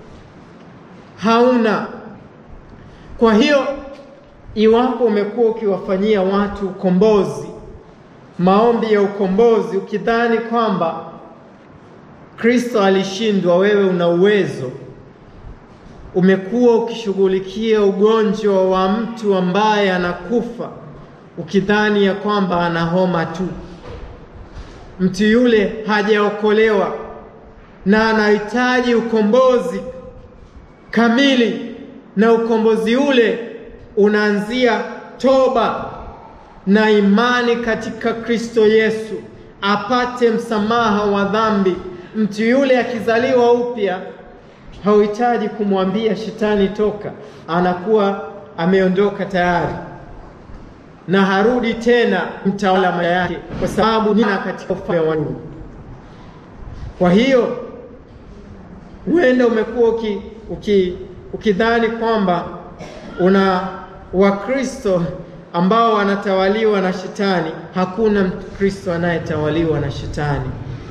Hauna. Kwa hiyo iwapo umekuwa ukiwafanyia watu ukombozi, maombi ya ukombozi, ukidhani kwamba Kristo alishindwa, wewe una uwezo, umekuwa ukishughulikia ugonjwa wa mtu ambaye anakufa, ukidhani ya kwamba ana homa tu, mtu yule hajaokolewa na anahitaji ukombozi kamili, na ukombozi ule unaanzia toba na imani katika Kristo Yesu, apate msamaha wa dhambi. Mtu yule akizaliwa upya, hauhitaji kumwambia shetani toka, anakuwa ameondoka tayari na harudi tena mtawala maisha yake, kwa sababu nina katika ufalme wa nuru. Kwa hiyo huenda umekuwa uki, uki, ukidhani kwamba una Wakristo ambao wanatawaliwa na shetani. Hakuna Mkristo anayetawaliwa na shetani.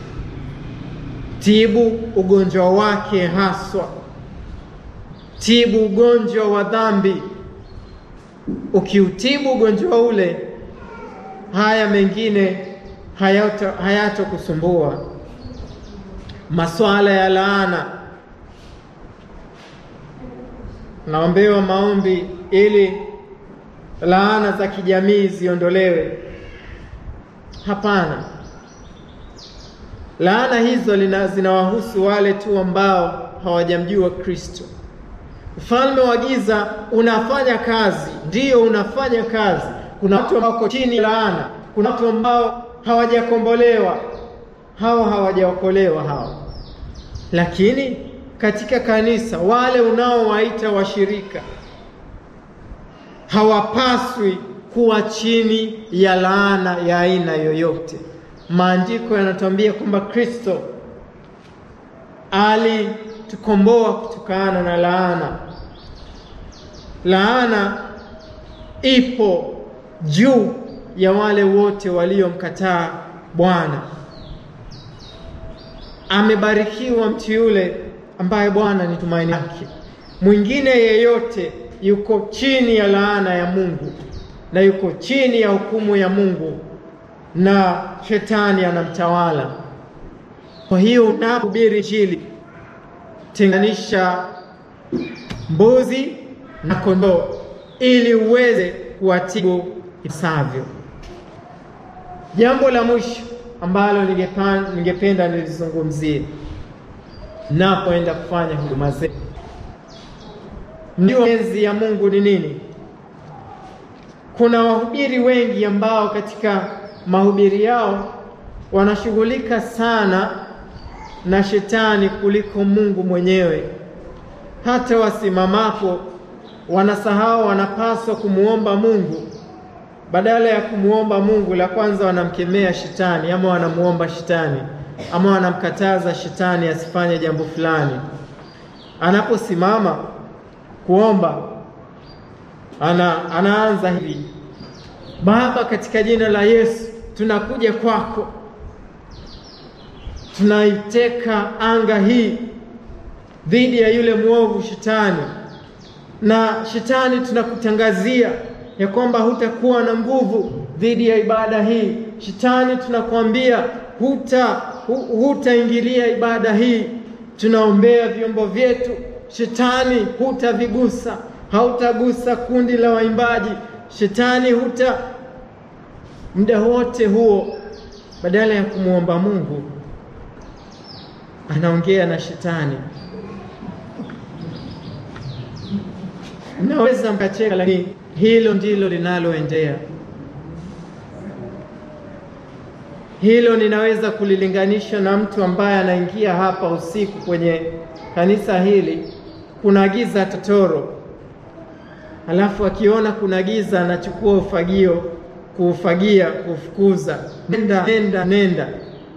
Tibu ugonjwa wake haswa, tibu ugonjwa wa dhambi. Ukiutibu ugonjwa ule, haya mengine hayatokusumbua. Masuala ya laana, naombewa maombi ili laana za kijamii ziondolewe. Hapana, laana hizo zinawahusu wale tu ambao hawajamjua Kristo. Ufalme wa giza unafanya kazi, ndiyo unafanya kazi. Kuna watu ambao wako chini laana, kuna watu ambao hawajakombolewa, hawa hawajaokolewa hawa. Lakini katika kanisa, wale unaowaita washirika hawapaswi kuwa chini ya laana ya aina yoyote. Maandiko yanatuambia kwamba Kristo alitukomboa kutokana na laana. Laana ipo juu ya wale wote waliomkataa Bwana. Amebarikiwa mtu yule ambaye Bwana ni tumaini lake. Mwingine yeyote yuko chini ya laana ya Mungu na yuko chini ya hukumu ya Mungu na shetani anamtawala. Kwa hiyo unapohubiri Injili, tenganisha mbuzi na kondoo ili uweze kuwatibu ipasavyo. Jambo la mwisho ambalo ningependa nilizungumzie napoenda kufanya huduma zetu ndio mapenzi ya Mungu ni nini? Kuna wahubiri wengi ambao katika mahubiri yao wanashughulika sana na shetani kuliko Mungu mwenyewe. Hata wasimamapo wanasahau wanapaswa kumwomba Mungu. Badala ya kumwomba Mungu, la kwanza wanamkemea shetani ama wanamuomba shetani. ama wanamkataza shetani asifanye jambo fulani. Anaposimama kuomba ana, anaanza hivi: Baba, katika jina la Yesu tunakuja kwako, tunaiteka anga hii dhidi ya yule mwovu shetani, na shetani, tunakutangazia ya kwamba hutakuwa na nguvu dhidi ya ibada hii. Shetani, tunakwambia huta hutaingilia ibada hii. Tunaombea vyombo vyetu, shetani, hutavigusa, hautagusa kundi la waimbaji, shetani, huta muda wote huo, badala ya kumwomba Mungu anaongea na shetani. Naweza mkacheka, lakini hilo ndilo linaloendea. Hilo ninaweza kulilinganisha na mtu ambaye anaingia hapa usiku kwenye kanisa hili, kuna giza totoro, alafu akiona kuna giza anachukua ufagio kuufagia, kufukuza, nenda nenda nenda.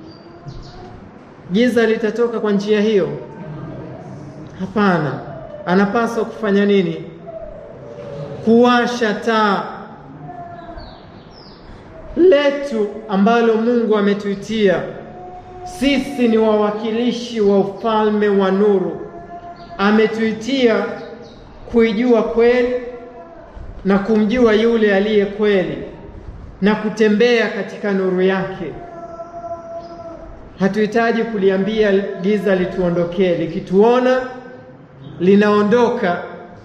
Giza litatoka kwa njia hiyo? Hapana. Anapaswa kufanya nini? Kuwasha taa letu ambalo Mungu ametuitia sisi. Ni wawakilishi wa ufalme wa nuru. Ametuitia kuijua kweli na kumjua yule aliye kweli na kutembea katika nuru yake. Hatuhitaji kuliambia giza lituondokee. Likituona linaondoka.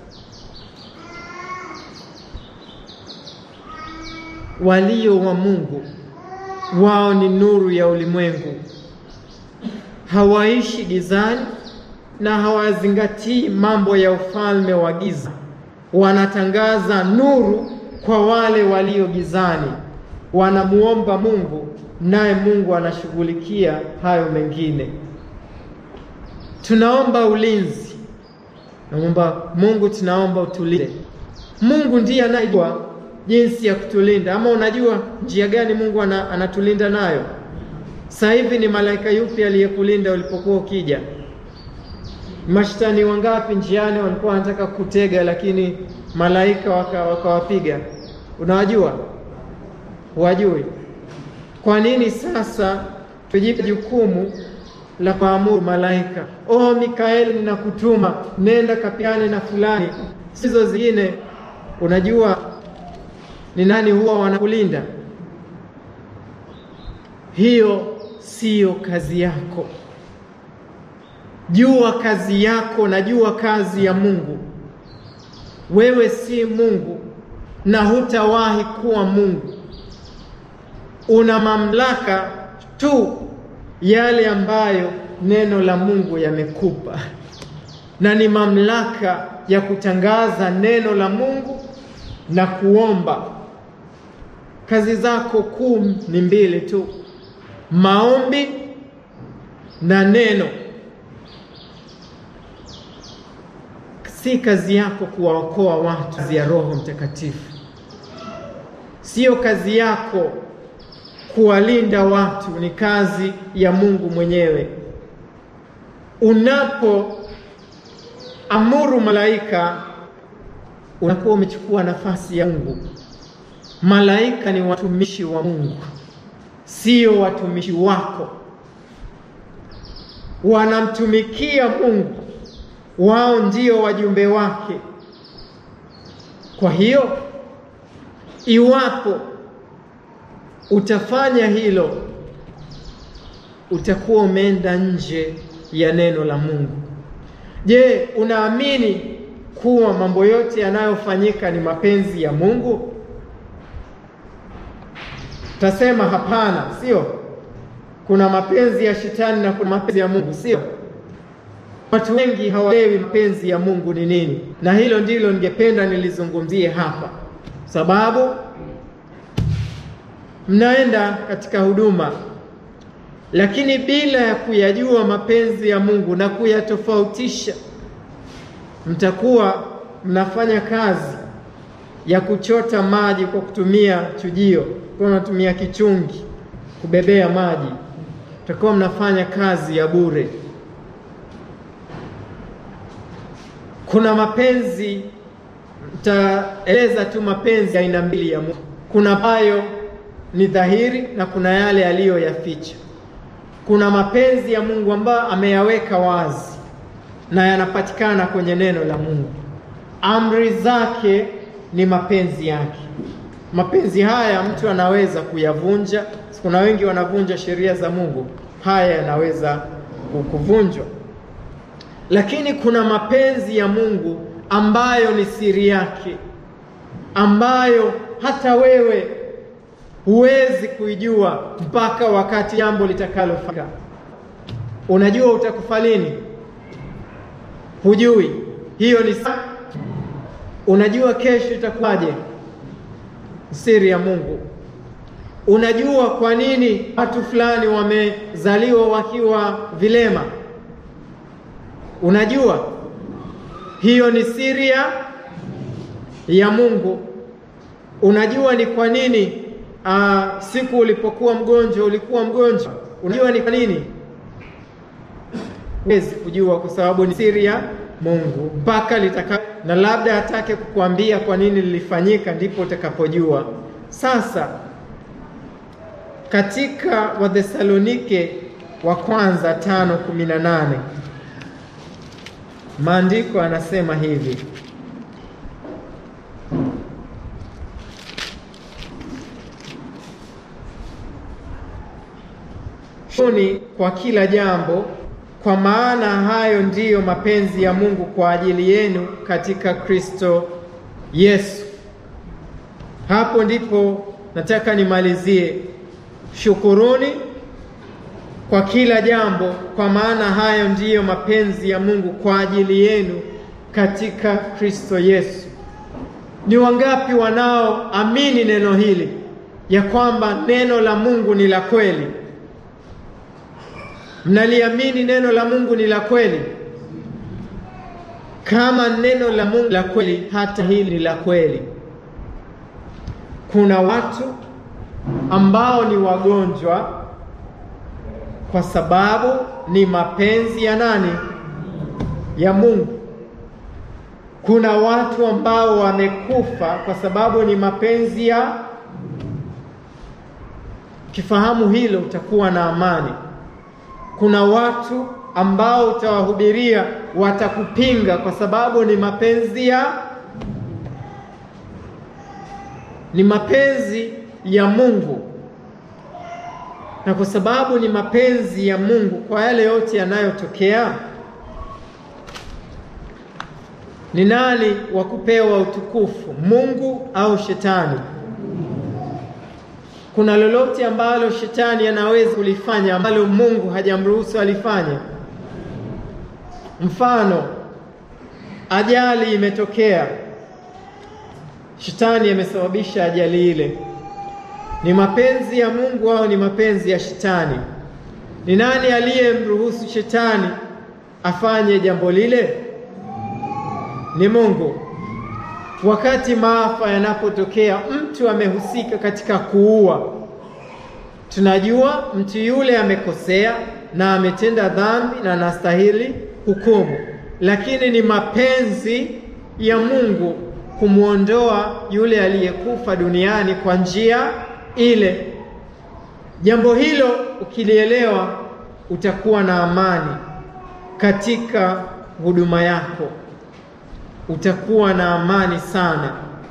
Walio wa Mungu wao ni nuru ya ulimwengu, hawaishi gizani na hawazingatii mambo ya ufalme wa giza. Wanatangaza nuru kwa wale walio gizani, wanamuomba Mungu naye Mungu anashughulikia hayo mengine. Tunaomba ulinzi, naomba Mungu, tunaomba utulinde. Mungu ndiye anayejua jinsi ya kutulinda. Ama unajua njia gani Mungu ana, anatulinda nayo? Sasa hivi ni malaika yupi aliyekulinda ulipokuwa ukija? Mashtani wangapi njiani walikuwa wanataka kutega, lakini malaika wakawapiga? Waka unawajua? Wajui? Kwa nini sasa tujipe jukumu la kuamuru malaika, oh Mikaeli, ninakutuma nenda kapigane na fulani, sizo zingine? Unajua ni nani huwa wanakulinda? Hiyo siyo kazi yako. Jua kazi yako na jua kazi ya Mungu. Wewe si Mungu na hutawahi kuwa Mungu. Una mamlaka tu yale ambayo neno la Mungu yamekupa, na ni mamlaka ya kutangaza neno la Mungu na kuomba. Kazi zako kuu ni mbili tu, maombi na neno. Si kazi yako kuwaokoa watu, kazi ya Roho Mtakatifu. Sio kazi yako kuwalinda watu, ni kazi ya Mungu mwenyewe. Unapoamuru malaika, unakuwa umechukua nafasi ya Mungu. Malaika ni watumishi wa Mungu, sio watumishi wako. Wanamtumikia Mungu, wao ndio wajumbe wake. Kwa hiyo iwapo utafanya hilo, utakuwa umeenda nje ya neno la Mungu. Je, unaamini kuwa mambo yote yanayofanyika ni mapenzi ya Mungu? Tasema hapana, sio. Kuna mapenzi ya shetani na kuna mapenzi ya Mungu, sio? Watu wengi hawaelewi mapenzi ya Mungu ni nini, na hilo ndilo ningependa nilizungumzie hapa, sababu mnaenda katika huduma lakini bila ya kuyajua mapenzi ya Mungu na kuyatofautisha, mtakuwa mnafanya kazi ya kuchota maji kwa kutumia chujio, kwa unatumia kichungi kubebea maji, mtakuwa mnafanya kazi ya bure. Kuna mapenzi, nitaeleza tu mapenzi aina mbili ya Mungu. Kuna ambayo ni dhahiri na kuna yale yaliyoyaficha. Kuna mapenzi ya Mungu ambayo ameyaweka wazi na yanapatikana kwenye neno la Mungu. Amri zake ni mapenzi yake. Mapenzi haya mtu anaweza kuyavunja. Kuna wengi wanavunja sheria za Mungu, haya yanaweza kuvunjwa. Lakini kuna mapenzi ya Mungu ambayo ni siri yake, ambayo hata wewe huwezi kuijua mpaka wakati jambo litakalofika. Unajua utakufa lini? Hujui. Hiyo ni saa. Unajua kesho itakuwaje? Siri ya Mungu. Unajua kwa nini watu fulani wamezaliwa wakiwa vilema? Unajua hiyo ni siri ya Mungu. Unajua ni kwa nini uh, siku ulipokuwa mgonjwa ulikuwa mgonjwa. Unajua ni kwa nini? Huwezi kujua kwa sababu ni siri ya Mungu mpaka litaka, na labda atake kukuambia kwa nini lilifanyika, ndipo utakapojua. Sasa katika Wathesalonike wa kwanza tano kumi na nane maandiko anasema hivi shuni kwa kila jambo, kwa maana hayo ndiyo mapenzi ya Mungu kwa ajili yenu katika Kristo Yesu. Hapo ndipo nataka nimalizie. Shukuruni kwa kila jambo, kwa maana hayo ndiyo mapenzi ya Mungu kwa ajili yenu katika Kristo Yesu. Ni wangapi wanaoamini neno hili ya kwamba neno la Mungu ni la kweli? Mnaliamini neno la Mungu ni la kweli? Kama neno la Mungu la kweli, hata hili ni la kweli. Kuna watu ambao ni wagonjwa kwa sababu ni mapenzi ya nani? Ya Mungu. Kuna watu ambao wamekufa kwa sababu ni mapenzi ya. Kifahamu hilo, utakuwa na amani. Kuna watu ambao utawahubiria watakupinga kwa sababu ni mapenzi ya ni mapenzi ya Mungu, na kwa sababu ni mapenzi ya Mungu, kwa yale yote yanayotokea, ni nani wa kupewa utukufu, Mungu au Shetani? Kuna lolote ambalo shetani anaweza kulifanya ambalo Mungu hajamruhusu alifanye? Mfano, ajali imetokea, shetani amesababisha ajali ile. Ni mapenzi ya Mungu au ni mapenzi ya shetani? Ni nani aliyemruhusu shetani afanye jambo lile? Ni Mungu. Wakati maafa yanapotokea, mtu amehusika katika kuua, tunajua mtu yule amekosea na ametenda dhambi na anastahili hukumu, lakini ni mapenzi ya Mungu kumwondoa yule aliyekufa duniani kwa njia ile. Jambo hilo ukilielewa, utakuwa na amani katika huduma yako utakuwa na amani sana,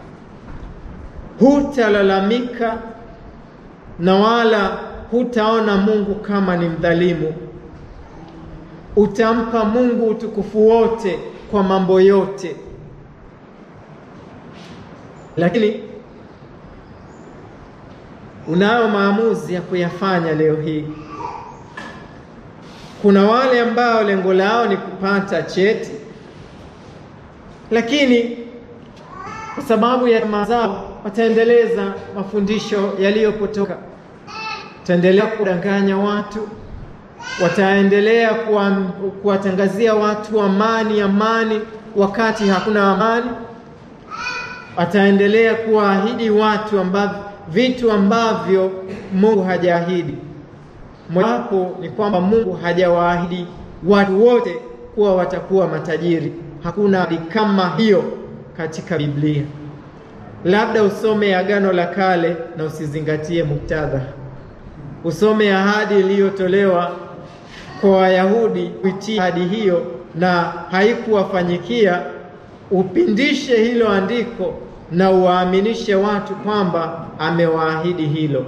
hutalalamika na wala hutaona Mungu kama ni mdhalimu. Utampa Mungu utukufu wote kwa mambo yote. Lakini unayo maamuzi ya kuyafanya leo hii. Kuna wale ambao lengo lao ni kupata cheti lakini kwa sababu ya tamaa zao wataendeleza mafundisho yaliyopotoka, wataendelea kudanganya watu, wataendelea kuwatangazia watu amani, amani wakati hakuna amani, wataendelea kuwaahidi watu ambavyo vitu ambavyo Mungu hajaahidi. mojawapo ni kwamba Mungu hajawaahidi watu wote kuwa watakuwa matajiri. Hakuna ahadi kama hiyo katika Biblia. Labda usome Agano la Kale na usizingatie muktadha, usome ahadi iliyotolewa kwa Wayahudi kuitii ahadi hiyo na haikuwafanyikia, upindishe hilo andiko na uwaaminishe watu kwamba amewaahidi hilo.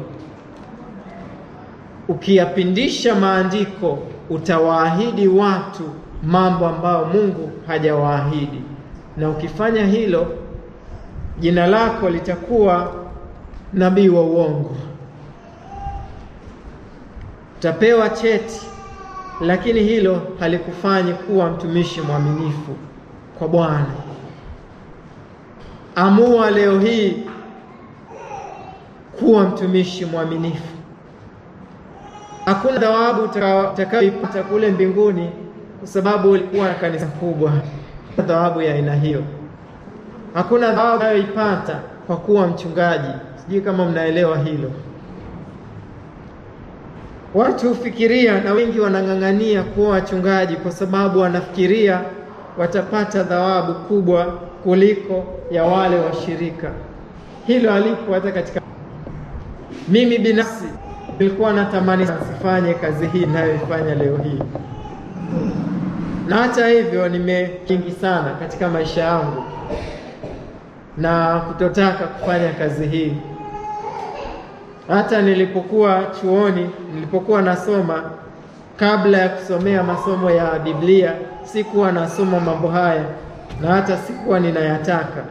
Ukiyapindisha maandiko, utawaahidi watu mambo ambayo Mungu hajawaahidi, na ukifanya hilo, jina lako litakuwa nabii wa uongo. Utapewa cheti, lakini hilo halikufanyi kuwa mtumishi mwaminifu kwa Bwana. Amua leo hii kuwa mtumishi mwaminifu. Hakuna thawabu utakayoipata kule mbinguni kwa sababu ulikuwa na kanisa kubwa. Thawabu ya aina hiyo hakuna thawabu unayoipata kwa kuwa mchungaji. Sijui kama mnaelewa hilo. Watu hufikiria na wengi wanang'ang'ania kuwa wachungaji kwa sababu wanafikiria watapata thawabu kubwa kuliko ya wale washirika. Hilo halipo hata katika. Mimi binafsi nilikuwa natamani sifanye kazi hii ninayoifanya leo hii, na hata hivyo nimekingi sana katika maisha yangu na kutotaka kufanya kazi hii. Hata nilipokuwa chuoni, nilipokuwa nasoma, kabla ya kusomea masomo ya Biblia, sikuwa nasoma mambo haya na hata sikuwa ninayataka,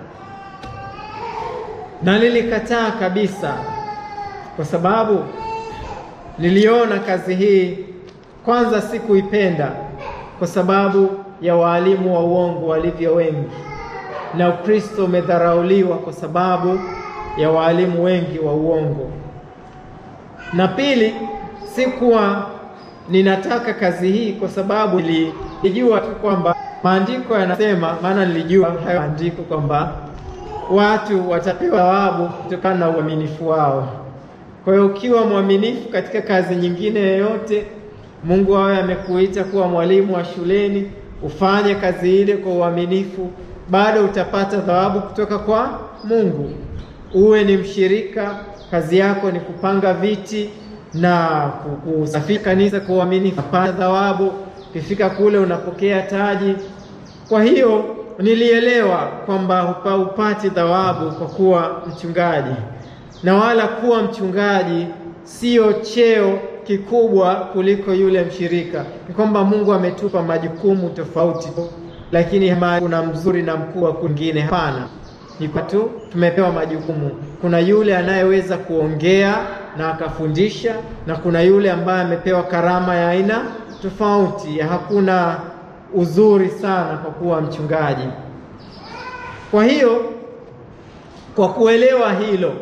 na nilikataa kabisa, kwa sababu niliona kazi hii kwanza, sikuipenda kwa sababu ya waalimu wa uongo walivyo wengi, na Ukristo umedharauliwa kwa sababu ya waalimu wengi wa uongo. Na pili, sikuwa ninataka kazi hii kwa sababu nilijua tu kwamba maandiko yanasema, maana nilijua hayo maandiko kwamba watu watapewa thawabu kutokana na uaminifu wao. Kwa hiyo ukiwa mwaminifu katika kazi nyingine yoyote, Mungu awe amekuita kuwa mwalimu wa shuleni, ufanye kazi ile kwa uaminifu, bado utapata thawabu kutoka kwa Mungu. Uwe ni mshirika, kazi yako ni kupanga viti na kusafisha kanisa kwa uaminifu, unapata thawabu. Ukifika kule unapokea taji. Kwa hiyo nilielewa kwamba upati thawabu kwa kuwa mchungaji, na wala kuwa mchungaji sio cheo kikubwa kuliko yule mshirika. Ni kwamba Mungu ametupa majukumu tofauti, lakini kuna mzuri na mkubwa kwingine. Hapana, ni kwa tu tumepewa majukumu. Kuna yule anayeweza kuongea na akafundisha, na kuna yule ambaye amepewa karama ya aina tofauti. Hakuna uzuri sana kwa kuwa mchungaji. Kwa hiyo, kwa kuelewa hilo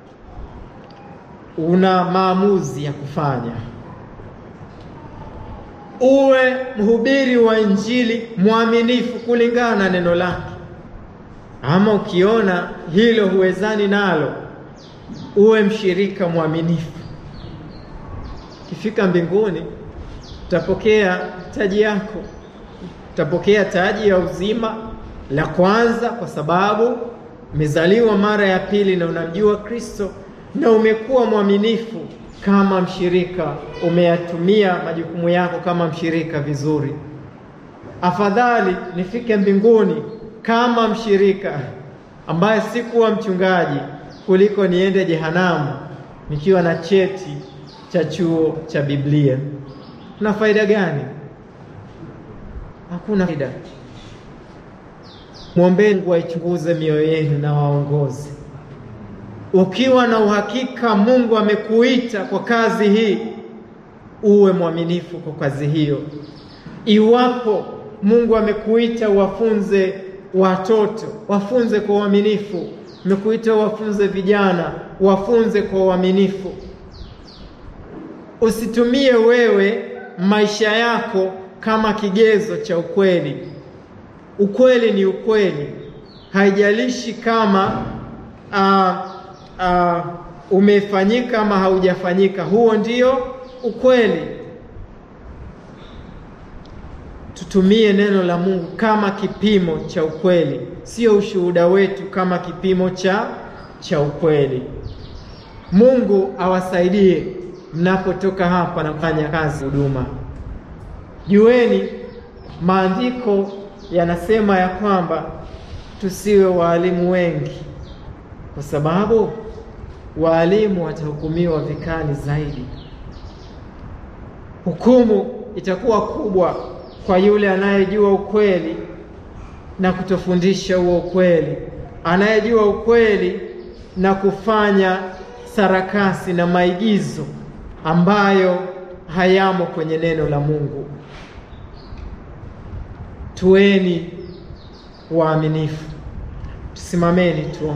una maamuzi ya kufanya. Uwe mhubiri wa Injili mwaminifu kulingana na neno lake, ama ukiona hilo huwezani nalo, uwe mshirika mwaminifu. Ukifika mbinguni utapokea taji yako, utapokea taji ya uzima la kwanza, kwa sababu umezaliwa mara ya pili na unamjua Kristo na umekuwa mwaminifu kama mshirika, umeyatumia majukumu yako kama mshirika vizuri. Afadhali nifike mbinguni kama mshirika ambaye sikuwa mchungaji kuliko niende jehanamu nikiwa na cheti cha chuo cha Biblia. Kuna faida gani? Hakuna faida. Mwombeni Mungu aichunguze mioyo yenu na waongoze ukiwa na uhakika Mungu amekuita kwa kazi hii, uwe mwaminifu kwa kazi hiyo. Iwapo Mungu amekuita wafunze watoto, wafunze kwa uaminifu. Amekuita wafunze vijana, wafunze kwa uaminifu. Usitumie wewe maisha yako kama kigezo cha ukweli. Ukweli ni ukweli, haijalishi kama uh, Uh, umefanyika ama haujafanyika, huo ndio ukweli. Tutumie neno la Mungu kama kipimo cha ukweli, sio ushuhuda wetu kama kipimo cha cha ukweli. Mungu awasaidie mnapotoka hapa na kufanya kazi huduma. Jueni maandiko yanasema ya kwamba tusiwe waalimu wengi, kwa sababu waalimu watahukumiwa vikali zaidi. Hukumu itakuwa kubwa kwa yule anayejua ukweli na kutofundisha huo ukweli, anayejua ukweli na kufanya sarakasi na maigizo ambayo hayamo kwenye neno la Mungu. Tuweni waaminifu, tusimameni tu